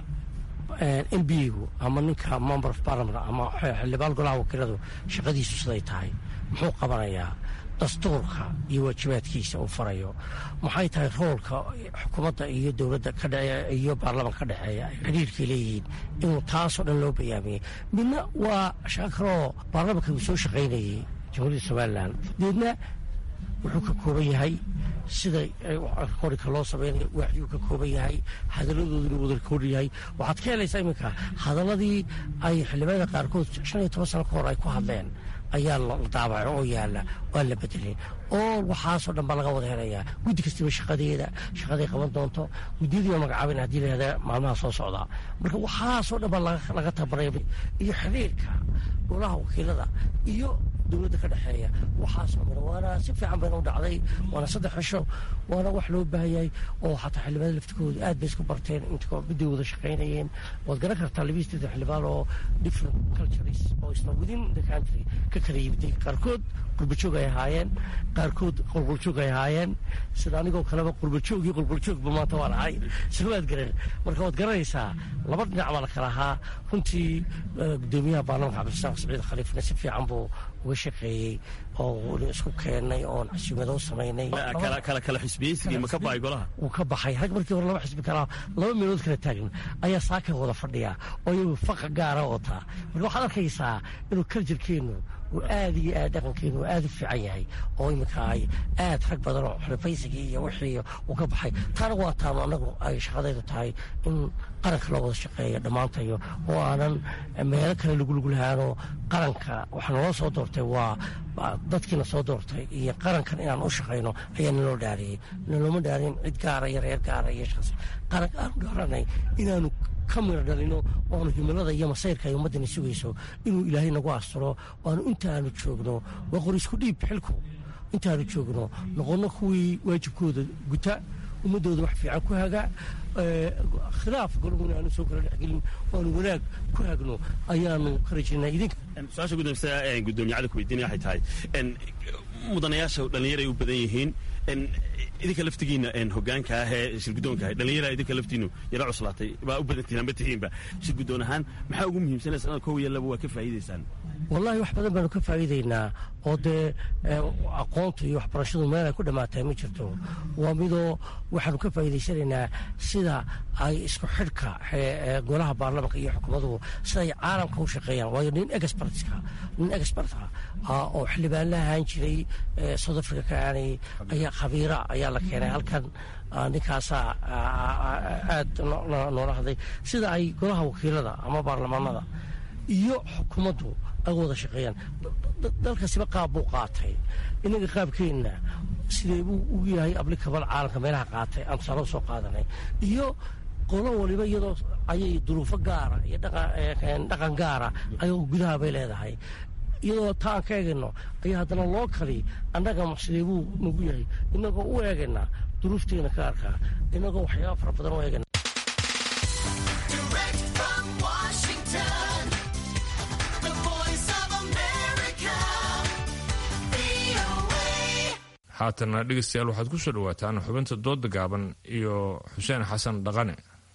m b gu ama ninka member of parliament ama xildhibaan golaha wakiiladu shaqadiisu siday tahay muxuu qabanayaa dastuurka iyo waajibaadkiisa uu farayo maxay tahay roolka xukuumadda iyo dowladda iyo baarlamanka ka dhexeeya ay xidhiirkay leeyihiin inuu taasoo dhan loo bayaamiyey midna waa shaqo kaloo baarlamanka uu soo shaqaynayey jamhuuriyadda somalilan deedna wuxuu ka kooban yahay sida rekoorika loo samaynayo waaxyuu ka kooban yahay hadalladooduna wada rekoordi yahay waxaad ka helaysaa iminka hadalladii ay xildhibaanada qaarkood shan iyo toban sano ka hor ay ku hadleen ayaa la daabaco oo yaalla waa la bedelay oo waxaasoo dhan baa laga wada helayaa guddi kastaba shaqadeeda shaqaday qaban doonto guddiyadii baa magacaabin haddii la yihahda maalmaha soo socdaa marka waxaasoo dhan baa laga tabaray iyo xiriirka golaha wakiilada iyo dowladda ka dhexeeya waxaasoo dhan waana si fiican bayna u dhacday waana saddex cisho waana wax loo baahayay oo xataa xildhibaanada laftikooda aad bay isku barteen inta midday wada shaqaynayeen waad garan kartaa labiyi saddex xildhibaan oo different cultures oo isna within the country ka kala yimiday qaarkood qurbajoog ay ahaayeen qaarkood qolqoljoog ay ahaayeen sida anigoo kaleba qurbajoog iyo qolqoljoogba maanta waan ahay soo waad garan marka waad garanaysaa laba dhinac baa la kala ahaa runtii gudoomiyaha baarlamanka cabdirasaaq saciid khaliifna si fiican buu uga shaqeeyey oo isku keennay oon casuumado samaynay kala xisbiyeysigii ma ka baxay golaha wuu ka baxay rag markii hore laba xisbi kalaa laba meelood kala taagan ayaa saaka wada fadhiya oo iyagu faqa gaara wataa marka waxaad arkaysaa inuu kaljarkeennu uu aad iyo aad dhaqankeenu aad u fiican yahay oo iminka ay aad rag badan oo xulafaysigii iyo wixii uu ka baxay taana waa taanu annagu ay shaqadaydu tahay in qaranka loo wada shaqeeyo dhammaantayo oo aanan meelo kale lagulugulahaanoo qaranka waxaa naloo soo doortay waa dadkiina soo doortay iyo qarankan inaan u shaqayno ayaa naloo dhaariyey nalooma dhaarin cid gaara iyo reer gaara iyo shaqsi qaranka aanu dhaaranay inaanu ka mira dhalino oanu himilada iyo masayrka ay ummaddani sugayso inuu ilaahay nagu asturo waanu intaanu joogno waa qor isku dhiib xilku intaanu joogno noqonno kuwii waajibkooda guta ummadooda wax fiican ku haga khilaaf golguna aanu soo kala dhexgelin waanu wanaag ku hagno ayaanu ka rajinaa idinka su-aasha guddoomsa gudoomiye cali ku weydiinaya waxay tahay mudanayaasha dhallinyaray u badan yihiin idinka laftigiina hogaanka ah ee shirgudoonka ah dhallinyara idinka laftiinu yara cuslaatay baa u badantihiin amba tihiinba shirgudoon ahaan maxaa ugu muhiimsanaysa inaad kow iyo laba waa ka faa'iidaysaan wallaahi wax badan baanu ka faa'iidaynaa oo dee aqoonta iyo waxbarashadu meel ay ku dhammaatay ma jirto waa midoo waxaanu ka faa'iidaysanaynaa sida ay isku xidhka golaha baarlamanka iyo xukuumaduhu siday caalamka u shaqeeyaan waayo nin expertka nin experta oo xildhibaan la ahaan jiray south africa ka aanay ayaa khabiira ayaa la keenay halkan ninkaasaa aad noola hadlay sida ay golaha wakiilada ama baarlamaanada iyo xukuumaddu ay wada shaqeeyaan dalkasiba qaab buu qaatay inaga qaabkeenna sidee buu u yahay ablikabal caalamka meelaha qaatay aan tusaale soo qaadanay iyo qolo waliba iyadoo ayay duruufo gaara iyo dhaqan gaara ayagoo gudaha bay leedahay iyadoo taa aan ka eegayno ayaa haddana loo kali annaga sidee buu nagu yahay inagoo u eegaynaa duruufteena gaarka inagoo waxyaaba fara badan u eegayna haatana dhegeystayaal waxaad ku soo dhowaataan xubinta dooda gaaban iyo xuseen xasan dhaqane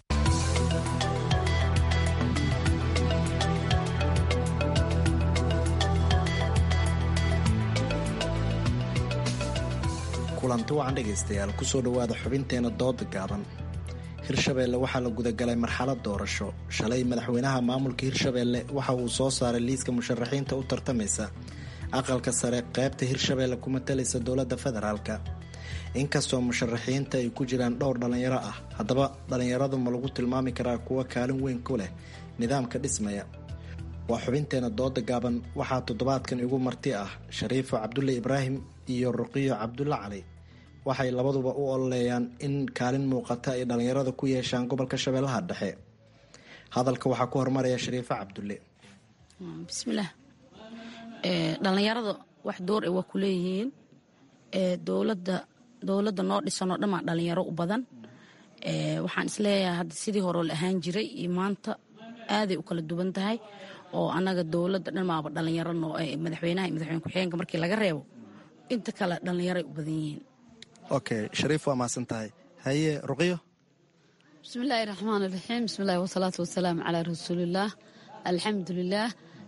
kulanti wacan dhegaystayaal kusoo dhowaada xubinteena dooda gaaban hirshabeelle waxaa la gudagalay marxalad doorasho shalay madaxweynaha maamulka hirshabeelle waxa uu soo saaray liiska musharaxiinta u tartamaysa aqalka sare qaybta hirshabeelle ku matalaysa dowladda federaalka inkastoo musharaxiinta ay ku jiraan dhowr dhallinyaro ah haddaba dhallinyaradu ma lagu tilmaami karaa kuwa kaalin weyn ku leh nidaamka dhismaya waa xubinteena dooda gaaban waxaa toddobaadkan igu marti ah shariifo cabdulle ibraahim iyo ruqiyo cabdulle cali waxay labaduba u ololeeyaan in kaalin muuqata ay dhallinyarada ku yeeshaan gobolka shabeellaha dhexe hadalka waxaa ku hormaraya shariifo cabdulle bismillaah dhallinyarada wax door ay waa ku leeyihiin dowladda dowladda noo dhisanoo dhammaa dhallinyaro u badan waxaan isleeyahay hadda sidii horeo la ahaan jiray iyo maanta aaday u kala duwan tahay oo annaga dowladda dhammaaba dhallinyaro noo madaxweynaha iyo madaxweyne ku-xigeenka markii laga reebo inta kale dhallinyaroay u badan yihiin okay shariif waa mahadsan tahay haye ruqyo bismillaahi raxmaan iraxiim bismillahi wasalaatu wasalaamu calaa rasuulillaah alxamdulilaah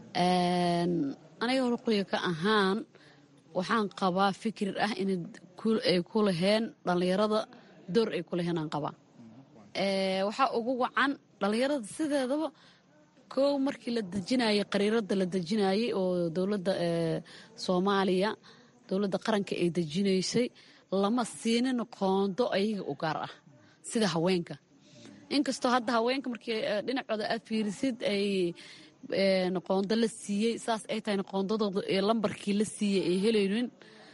aniga ruqyo ka ahaan waxaan qabaa fikir ah inay ku laheen dhallinyarada door ay ku laheen aan qabaa waxaa ugu wacan dhallinyarada sideedaba kow markii la dejinayay qariirada la dejinayay oo dowladda soomaaliya dowladda qaranka ay dejinaysay lama siinin qoondo ayaga u gaar ah sida haweenka inkastoo hadda haweenka markii dhinacooda aad fiirisid ay qoondo la siiyey saas ay tahayna qoondadooda lambarkii la siiyey ay helaynin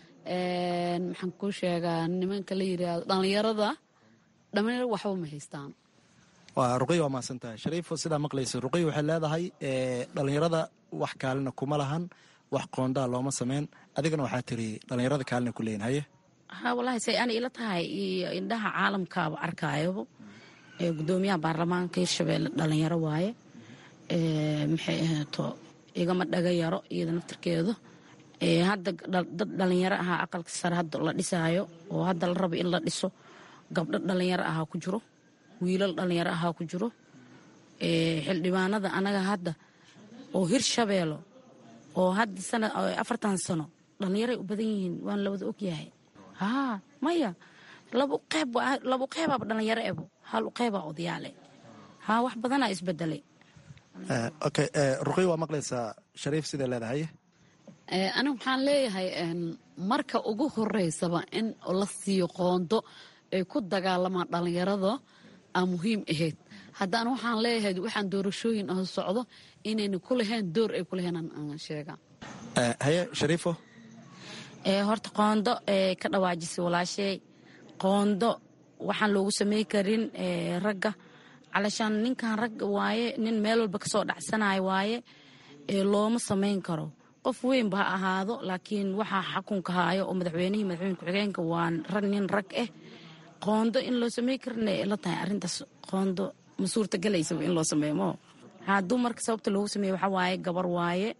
maxaan kuu sheegaa nimanka la yidhaahdo dhallinyarada dhallinyaro waxba ma haystaan waa ruqiy waa mahadsan tahay shariifo sidaa maqlaysa ruqiy waxay leedahay dhallinyarada wax kaalina kuma lahan wax qoondaa looma sameyn adigana waxaa tiri dhallinyarada kaalina ku leeyin haye ha wallaahi say ana ila tahay iyo indhaha caalamkaaba arkaayoba gudoomiyaha baarlamaanka hirshabeelle dhallinyaro waaye maxay ahayto igama dhaga yaro iyada naftirkeedu hadda dad dhallinyaro ahaa aqalka sare hadda la dhisaayo oo hadda la rabo in la dhiso gabdho dhallinyaro ahaa ku jiro wiilal dhallinyaro ahaa ku jiro xildhibaanada anaga hadda oo hirshabeelo oo hadda sana afartan sano dhallinyaray u badan yihiin waan lawada ogyahay haa maya labu qeyb labu qeybaaba dhallinyaro ebo hal qeybaa odayaale haa wax badanaa isbedelay okay ruqiy waa maqlaysaa shariif siday leedahay anigu waxaan leeyahay marka ugu horeysaba in la siiyo qoondo ay ku dagaalamaan dhallinyarada aa muhiim ahayd haddana waxaan leeyahay waxaan doorashooyin ah socdo inayna ku lahayn door ay ku lahayn aan sheegaa haye shariifo horta qoondo ka dhawaajisay walaashay qoondo waxaan loogu samey karin ragga calashaan ninkan rag waaye nin meel walba kasoo dhacsanayo waaye looma samayn karo qof weynba ha ahaado laakiin waxaa xakunka haayo oo madaxweynihii madaxweyne ku-xigeenka waa rag nin rag ah qoondo in loo samey karina la tahay arintaas qoondo ma suurtagalaysaba in loo sameeyo mo hadduu marka sababta loogu sameeye waxaa waaye gabar waaye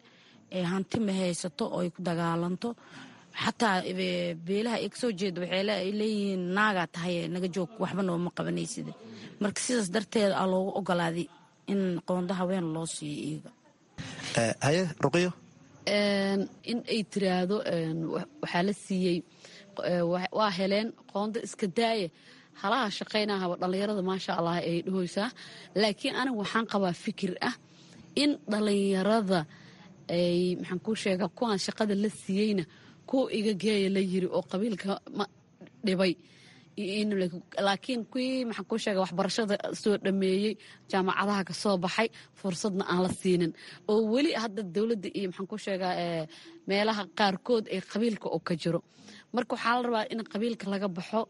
hanti ma haysato oo ay ku dagaalanto xataa beelaha ay kasoo jeeda waxay leeyihiin naagaa tahay naga joog waxba nooma qabanaysid marka sidaas darteed aa loogu ogolaaday in qoonda haween loo siiyo iyaga haye ruqiyo in ay tiraahdo waxaa la siiyey waa heleen qoonda iska daaya halaha shaqaynahaba dhallinyarada maasha allah ay dhahoysaa laakiin aniga waxaan qabaa fikir ah in dhallinyarada ay maxaan kuu sheegaa kuwaan shaqada la siiyeyna kuwa iga geeya la yiri oo qabiilka ma dhibay laakiin kuwii maxaan kuu sheega waxbarashada soo dhameeyey jaamacadaha ka soo baxay fursadna aan la siinin oo weli hadda dowladda iyo maxaan kuu sheegaa meelaha qaarkood ee qabiilka oo ka jiro marka waxaa la rabaa in qabiilka laga baxo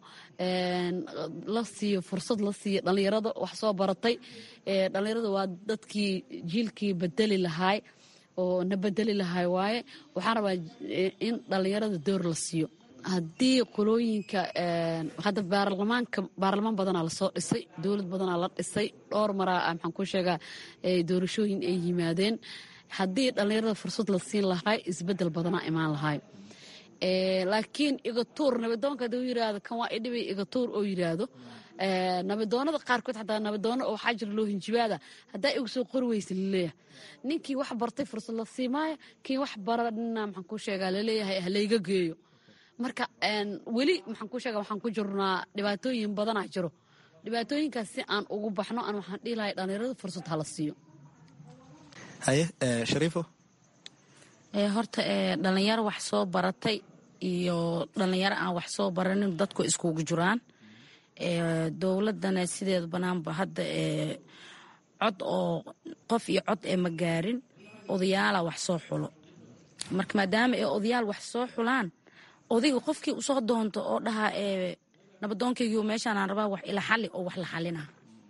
la siiyo fursad la siiyo dhallinyarada wax soo baratay dhallinyarada waa dadkii jiilkii bedeli lahaay oo na bedeli lahaay waaye waxaan rabaa in dhallinyarada door la siiyo haddii qolooyinka hadda baarlamaanka baarlamaan badanaa lasoo dhisay dowlad badanaa la dhisay dhowr maraa maxaan ku sheegaa doorashooyin ay yimaadeen haddii dhallinyarada fursad la siin lahay isbedel badanaa imaan lahay laakiin igatuur nabadoonka haduu yiraahdo kan waa idhibay igatuur oo yiraahdo nabadoonada qaarkood xataa nabadoono oo waxaa jira loo hinjibaada haddaa igu soo qori weysa laleeyahay ninkii wax bartay fursad la siimaaya kii wax baranna maxaan ku sheegaa laleeyahay halayga geeyo marka weli maxaan ku sheega waxaan ku jirnaa dhibaatooyin badanaa jiro dhibaatooyinkaas si aan ugu baxno aan waxaan dhihi lahay dhallinyarada fursad hala siiyo haye shariifo horta dhalinyaro wax soo baratay iyo dhalinyaro aan wax soo baranin dadku iskugu jiraan dowladana sideeda banaanba hadda cod oo qof iyo cod ee ma gaarin odayaala wax soo xulo marka maadaama ay odayaal wax soo xulaan odayga qofkii usoo doonto oo dhahaa nabadoonkaygiio meeshaanaan rabaa wax ila xali oo wax la xalina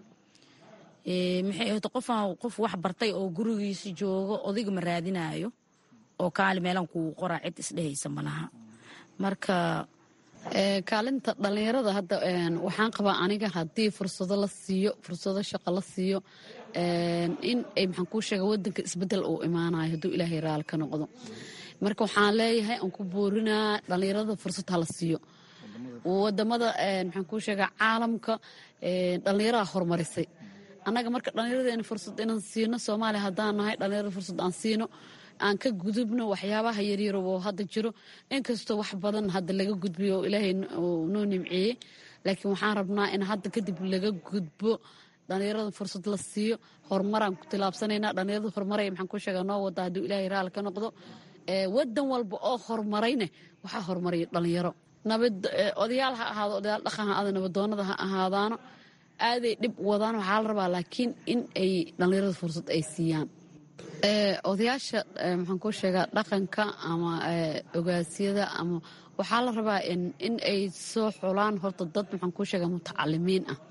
maxay ahto qofaan qof wax bartay oo gurigiisa joogo odayga ma raadinayo oo kaali meelan kugu qoraa cid isdhehaysa malaha marka kaalinta dhallinyarada hadda waxaan qabaa aniga haddii fursado la siiyo fursado shaqo la siiyo in ay maxaan kuu sheega wadanka isbedel uu imaanayo hadduu ilaahay raali ka noqdo marka waxaan leeyahay aan ku boorinaa dhallinyarada fursad hala siiyo wadamada maxaan kuu sheegaa caalamka dhallinyaraha horumarisay annaga marka dhallinyaradeena fursad inaan siino soomaaliya haddaan nahay dhallinyarada fursad aan siino aan ka gudubno waxyaabaha yaryar oo hadda jiro inkastoo wax badan hadda laga gudbiyo oo ilaahay noo nimceeyey laakiin waxaan rabnaa in hadda kadib laga gudbo dhallinyarada fursad la siiyo horumaraan ku tilaabsanaynaa dhallinyarada horumaray maxaan ku sheegaa noo wada hadduu ilaahay raali ka noqdo wadan walba oo horumarayne waxaa horumaraya dhallinyaro nabad odayaal ha ahaado odayaal dhaqan ha ahaado nabadoonada ha ahaadaano aaday dhib wadaan waxaa la rabaa laakiin in ay dhallinyarada fursad ay siiyaan odayaasha maxaan ku sheegaa dhaqanka ama ogaasyada ama waxaa la rabaa in ay soo xulaan horta dad maxaan ku sheegaa mutacalimiin ah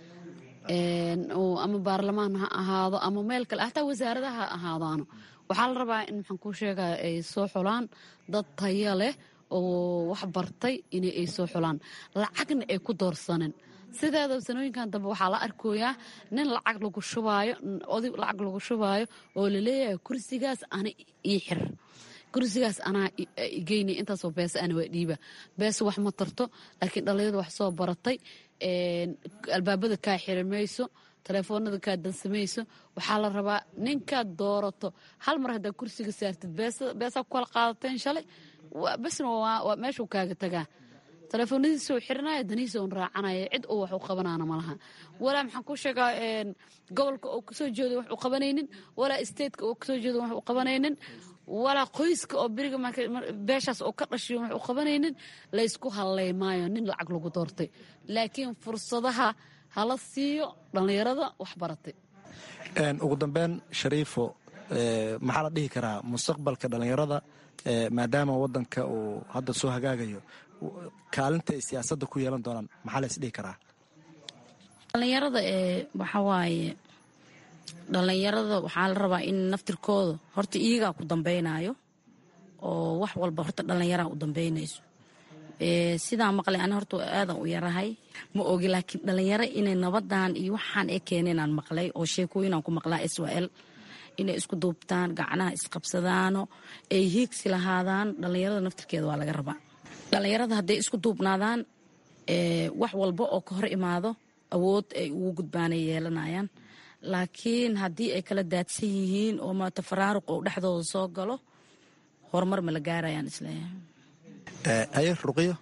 ama baarlamaan ha ahaado ama meel kale hataa wasaaradaha ha ahaadaano waxaa la rabaa in maxaan ku sheegaa ay soo xulaan dad taya leh oo wax bartay in ay soo xulaan lacagna ay ku doorsanin sideeda sanooyinkan dambe waxaa la arkoyaa nin lacag lagu shubaayo oday lacag lagu shubaayo oo laleeyahay kursigaas ana ii xir kursigaas anaa geynay intaasoo beesa ana waa dhiiba beesa wax ma tarto laakiin dhallinyada wax soo baratay albaabada kaa xiri mayso telefoonada kaa dansamayso waxaa la rabaa ninkaad doorato hal mar haddaa kursiga saartid beesaa ku kala qaadateen shalay besna waa meeshuu kaaga tagaa telefoonadiisau xirinaya danihiisa un raacanaya cid uu wax u qabanaana malaha walaa maxaan ku sheegaa gobolka oo kasoo jeedo wax u qabanaynin walaa stateka oo kasoo jeedo wax u qabanaynin walaa qoyska oo beriga beeshaas oo ka dhashiyo wax u qabanaynin laysku hadlay maayo nin lacag lagu doortay laakiin fursadaha hala siiyo dhallinyarada wax baratay ugu dambeyn shariifo maxaa la dhihi karaa mustaqbalka dhallinyarada maadaama wadanka uu hadda soo hagaagayo kaalinta ay siyaasadda ku yeelan doonaan maxaa la isdhihi karaa dhallinyarada ee waxawaaye dhallinyarada waxaa la rabaa in naftirkooda horta iyagaa ku dambeynayo oo wax walba horta dhallinyaraa u dambeynayso sidaa maqlay ani horta aadan u yarahay ma ogi laakiin dhallinyaro inay nabadan iyo waxaan ee keeneenaan maqlay oo sheekooyinaan ku maqlaa israel inay isku duubtaan gacnaha isqabsadaano ay hiigsi lahaadaan dhallinyarada naftirkeeda waa laga rabaa dhallinyarada hadday isku duubnaadaan wax walba oo ka hor imaado awood ay ugu gudbaanay yeelanayaan laakiin haddii ay kala daadsan yihiin oo maata faraaruq oo dhexdooda soo galo horumar ma la gaarayaan isleeyahay haye ruqiyo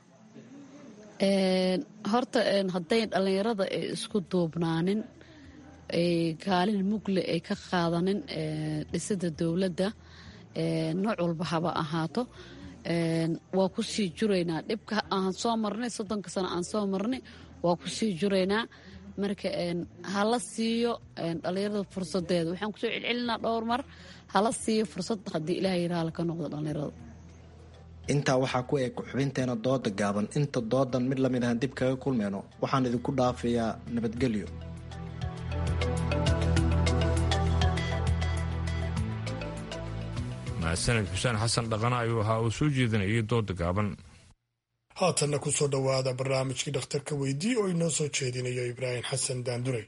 horta hadday dhallinyarada ay isku duubnaanin kaalin mugle ay ka qaadanin dhisida dowladda nooc walba haba ahaato waa ku sii juraynaa dhibka aan soo marnay soddonka sano aan soo marnay waa ku sii juraynaa marka hala siiyo dhallinyarada fursadeeda waxaan kusoo celcelinaa dhowr mar hala siiyo fursad haddii ilaah yiraha laka noqdo dhallinyarada intaa waxaa ku eg xubinteena dooda gaaban inta doodan mid lamid ahaan dib kaga kulmeyno waxaan idinku dhaafayaa nabadgelyo mahadsaned xuseen xasan dhaqana ayuu ahaa uu soo jeedinayay dooda gaaban haatanna ku soo dhowaada barnaamijkii dhakhtarka weydii oo inoo soo jeedinayo ibraahim xasan daandurey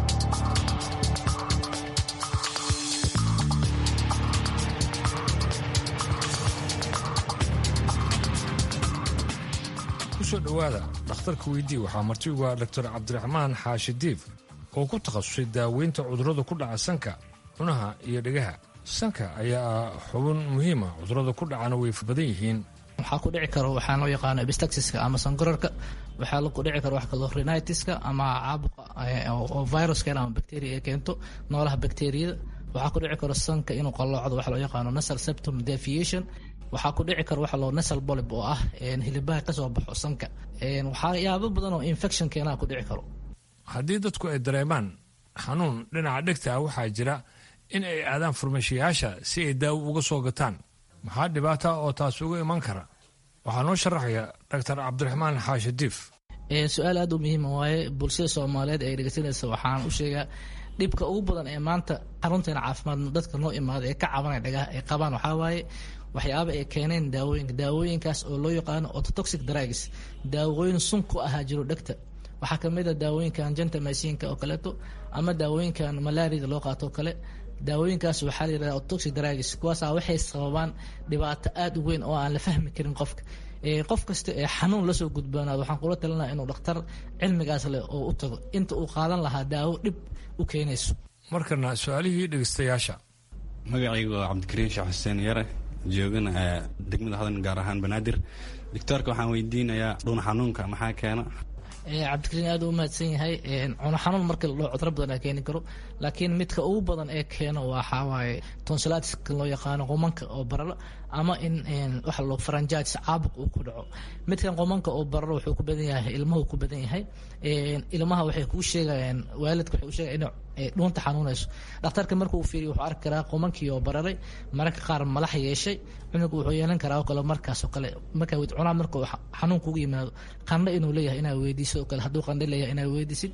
kusoo dhowaada dhakhtarka weydii waxaa marti ugu ah doctor cabdiraxmaan xaashi diif oo ku takhasusay daaweynta cudurrada ku dhaca sanka cunaha iyo dhegaha sanka ayaa ah xubin muhiima cudurrada ku dhacana way badan yihiin waxaa ku dhici karo waxaa loo yaqaano epistaxiska ama sankorarka waxaa ku dhici karo wax kaloo rhinitiska ama caabuqa oo virus keena ama bacteria ay keento noolaha bacteriyada waxaa ku dhici karo sanka inuu qalloocdo waxa loo yaqaano nasal septum deviation waxaa ku dhici karo waxa loo nasal bolib oo ah hilibaha kasoo baxo sanka waxyaabo badan oo infection keenaa ku dhici karo haddii dadku ay dareemaan xanuun dhinaca dhegta ah waxaa jira in ay aadaan farmashiyaasha si ay daawo uga soo gataan maxaa dhibaata oo taas uga iman kara waxaa noo sharaxaya doctor cabdiraxmaan xaashi diif su-aal aad u muhiima waaye bulshada soomaaliyeed ee dhegeysanaysa waxaan u sheegaa dhibka ugu badan ee maanta xarunteena caafimaad dadka noo imaada ee ka cabanaya dhagaha ay qabaan waxaa waaye waxyaaba ay keeneen daawooyinka daawooyinkaas oo loo yaqaano ototoxic drugs daawooyin sun ku ahaa jiro dhegta waxaa kamid a daawooyinkan gentamasiinka oo kaleeto ama daawooyinkan malaarida loo qaato oo kale daawooyinkaas waxaa la yidhahda otoxic drugs kuwaasa waxay sababaan dhibaato aada u weyn oo aan la fahmi karin qofka qof kasta ee xanuun lasoo gudboonaado waxaan kula talinaa inuu dhakhtar cilmigaas leh oo u tago inta uu qaadan lahaa daawo dhib u keenayso markana su-aalihii dhegeystayaasha magacaygu waa cabdikariim sheekh xuseen yare joogana degmada hodan gaar ahaan banaadir doctoorka waxaan weydiinayaa dhuun xanuunka maxaa keena cabdikariin aad u mahadsan yahay cuno xanuun marka la dhaho cudro badan keeni karo laakiin midka ugu badan ee keeno waxaa waaye tonsilatiska loo yaqaano qomanka oo bararo ama in waxa loo faranjaatis caabuq uu ku dhaco midkan qomanka oo bararo wuxuu ku badan yahay ilmuhu ku badan yahay ilmaha waxay kuu sheegayaan waalidka waxay u sheegayaan inay dhuunta xanuunayso dhakhtarka marka uu fiiriyo wuxuu arki karaa qomankii oo bararay mararka qaar malax yeeshay cunugu wuxuu yeelan karaa oo kale markaas oo kale markaa wid cunaa marka uu xanuun kugu yimaado qandho inuu leeyahay inaa weydiiso oo kale hadduu qandho leeyahay inaa weydiisid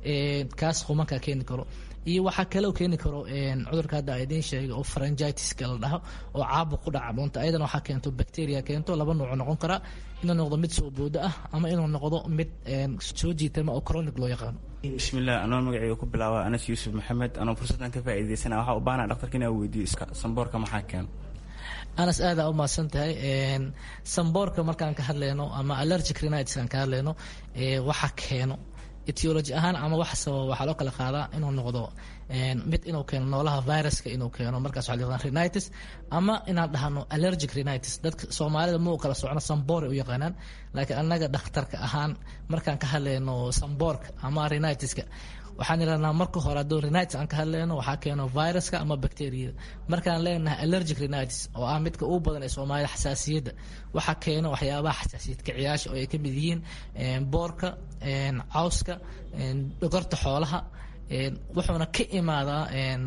kaas qomankaa keeni karo iyo waxaa kaloo keeni karo cudurka hadda idiin sheegay oo faranjitiska la dhaho oo caabuq ku dhaca dhuunta ayadana waxaa keento bacteria keento laba nuuc noqon karaa inuu noqdo mid soo boodo ah ama inuu noqdo mid soo jiitama oo chronic loo yaqaano bismillaah anoo magacayga ku bilaaba anas yuusuf maxamed anoo fursaddan ka faa'iidaysana waxaa u baahana dhaktarka inaa weydiiyo samboorka maxaa keeno anas aada u mahadsan tahay samboorka markaan ka hadlayno ama allergic rhinitis aan ka hadlayno waxa keeno etiology ahaan ama wax sababa waxaa loo kala qaadaa inuu noqdo mid inuu keeno noolaha viruska inuu keeno markaas waxa la yaqaan rhinitis ama inaan dhahno allergic rhinitis dadka soomaalida ma u kala socno samboor u yaqaanaan laakiin annaga dhakhtarka ahaan markaan ka hadlayno samboorka ama rhinitiska waxaan idhahnaa marka hore hadduu rhinitis aan ka hadlayno waxaa keeno viruska ama bacteriyada markaan leenahay allergic rhinitis oo ah midka ugu badan ee soomaalida xasaasiyadda waxaa keeno waxyaabaha xasaasiyad kaciyaasha oo ay ka mid yihiin boorka cawska dhogorta xoolaha wuxuuna ka imaadaa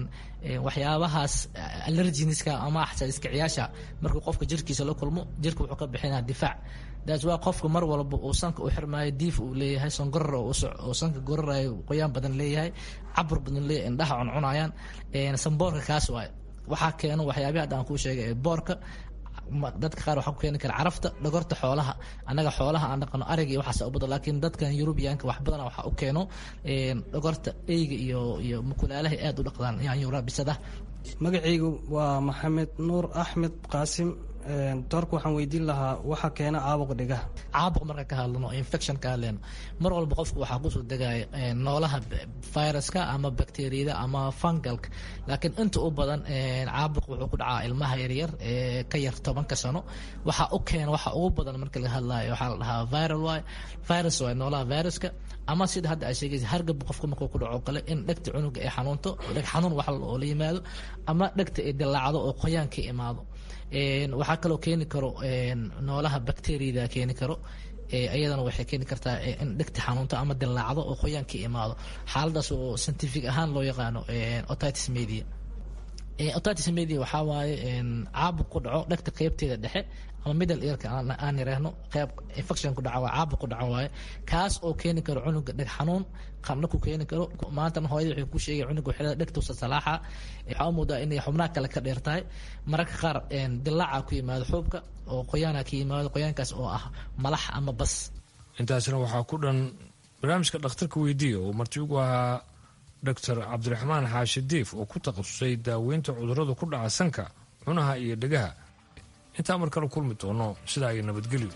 waxyaabahaas allerginiska ama xasaasiskaciyaasha markuu qofka jirkiisa la kulmo jirka wuxuu ka bixinaa difaac daas waa qofka mar walba uu sanka u xirmaayo diif uu leeyahay songorar oo sanka gorarayo qoyaan badan leeyahay cabur badan leeyahay indhaha cuncunayaan samboorka kaas waaye waxaa keeno waxyaabihi hadda aan kuu sheegay ee boorka dadka qaar waxaa ku keeni kara carafta dhogorta xoolaha annaga xoolaha aan dhaqano ariga iyo waxaas u badan laakiin dadkan yurubiyaanka wax badana waxaa u keeno dhogorta eyga iyo iyo mukulaalaha aad u dhaqdaan yaanyura bisada magacaygu waa maxamed nuur axmed qaasim doorka waxaan weydiin lahaa waxa keena caabuqa dhigaha caabuq marka ka hadlano infection ka hadleyno mar walba qofku waxaa kusoo degaya noolaha viruska ama bacteriyada ama fungalka laakiin inta u badan caabuq wuxuu ku dhacaa ilmaha yaryar ee ka yar tobanka sano waxa u keena waxa ugu badan marka laga hadlayo waxaa la dhahaa viral waay virus waay noolaha viruska ama sida hadda ay sheegaysa hargab qofka markuu ku dhaco kale in dhegta cunuga ay xanuunto dheg xanuun wax oo la yimaado ama dhegta ay dilaacdo oo qoyaan ka imaado waxaa kaloo keeni karo noolaha bacteriyada keeni karo iyadana waxay keeni kartaa in dhegta xanuunto ama dilaacdo oo qoyaan ka imaado xaaladaas oo scientific ahaan loo yaqaano otitis media otitis media waxaa waaye caabuq ku dhaco dhegta qeybteeda dhexe ama middle earka aan yiraahno qeyb infection ku dhaca waa caabuq ku dhaca waaye kaas oo keeni karo cunuga dheg xanuun qabna ku keeni karo maantana hooyada waxay ku sheegay cunuga waxay dhegtuusa salaaxa waxaa u moodaa inay xubnaha kale ka dheer tahay mararka qaar dilaaca ku yimaado xuubka oo qoyaana ka yimaado qoyaankaas oo ah malax ama bas intaasna waxaa ku dhan barnaamijka dhakhtarka weydiiya oo marti ugu ahaa doctor cabdiraxmaan xaashi diif oo ku takhasusay daaweynta cudurrada ku dhaca sanka cunaha iyo dhegaha intaa mar kale kulmi doono sidaa iyo nabadgelyo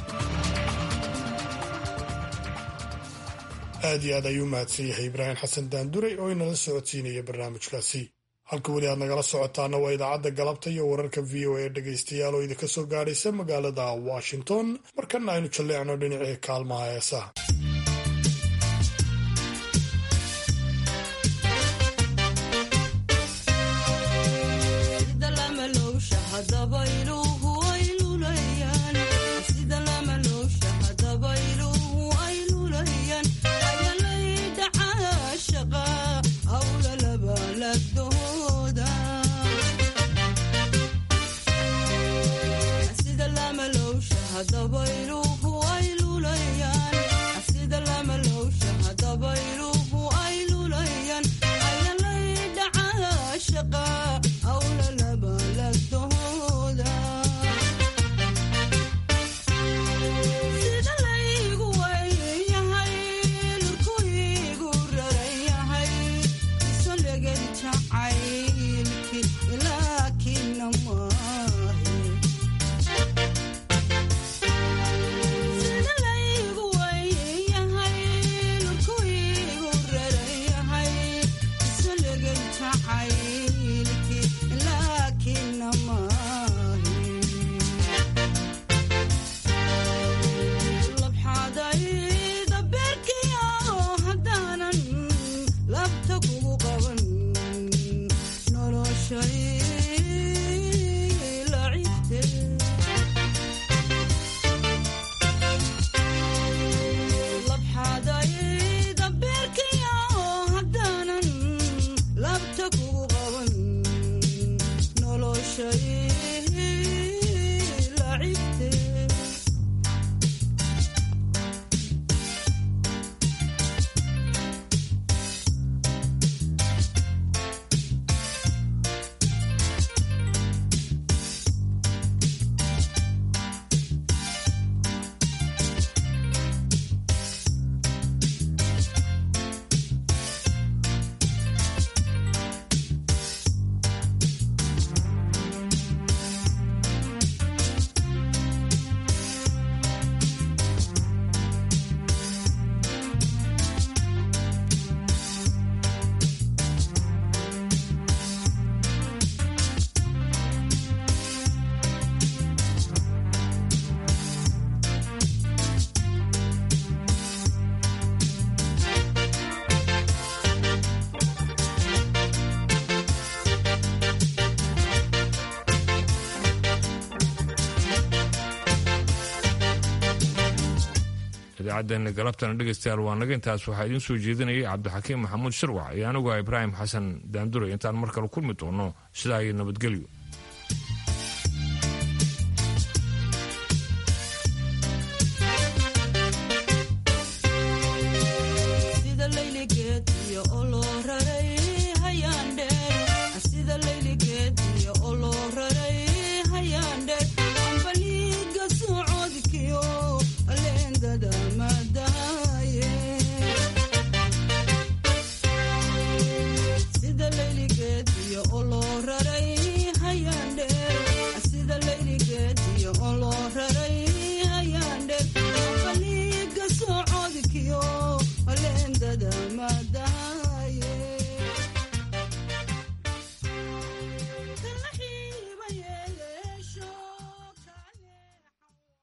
aad iyo aad ayuu mahadsan yahay ibraahim xasan daanduray oo inala socodsiinaya barnaamijkaasi halka weli aad nagala socotaana waa idaacadda galabta iyo wararka v o a dhegaystayaal oo idinka soo gaadhaysa magaalada washington markana aynu jalleecno dhinacii kaalmaha heesaha idaacaddeena galabtana dhegaystayaal waa naga intaas waxaa idiin soo jeedinayay cabdixakiim maxamuud shirwac iyo anigu ibraahim xasan daanduray intaan mar kale kulmi doono sidaa iyo nabadgelyo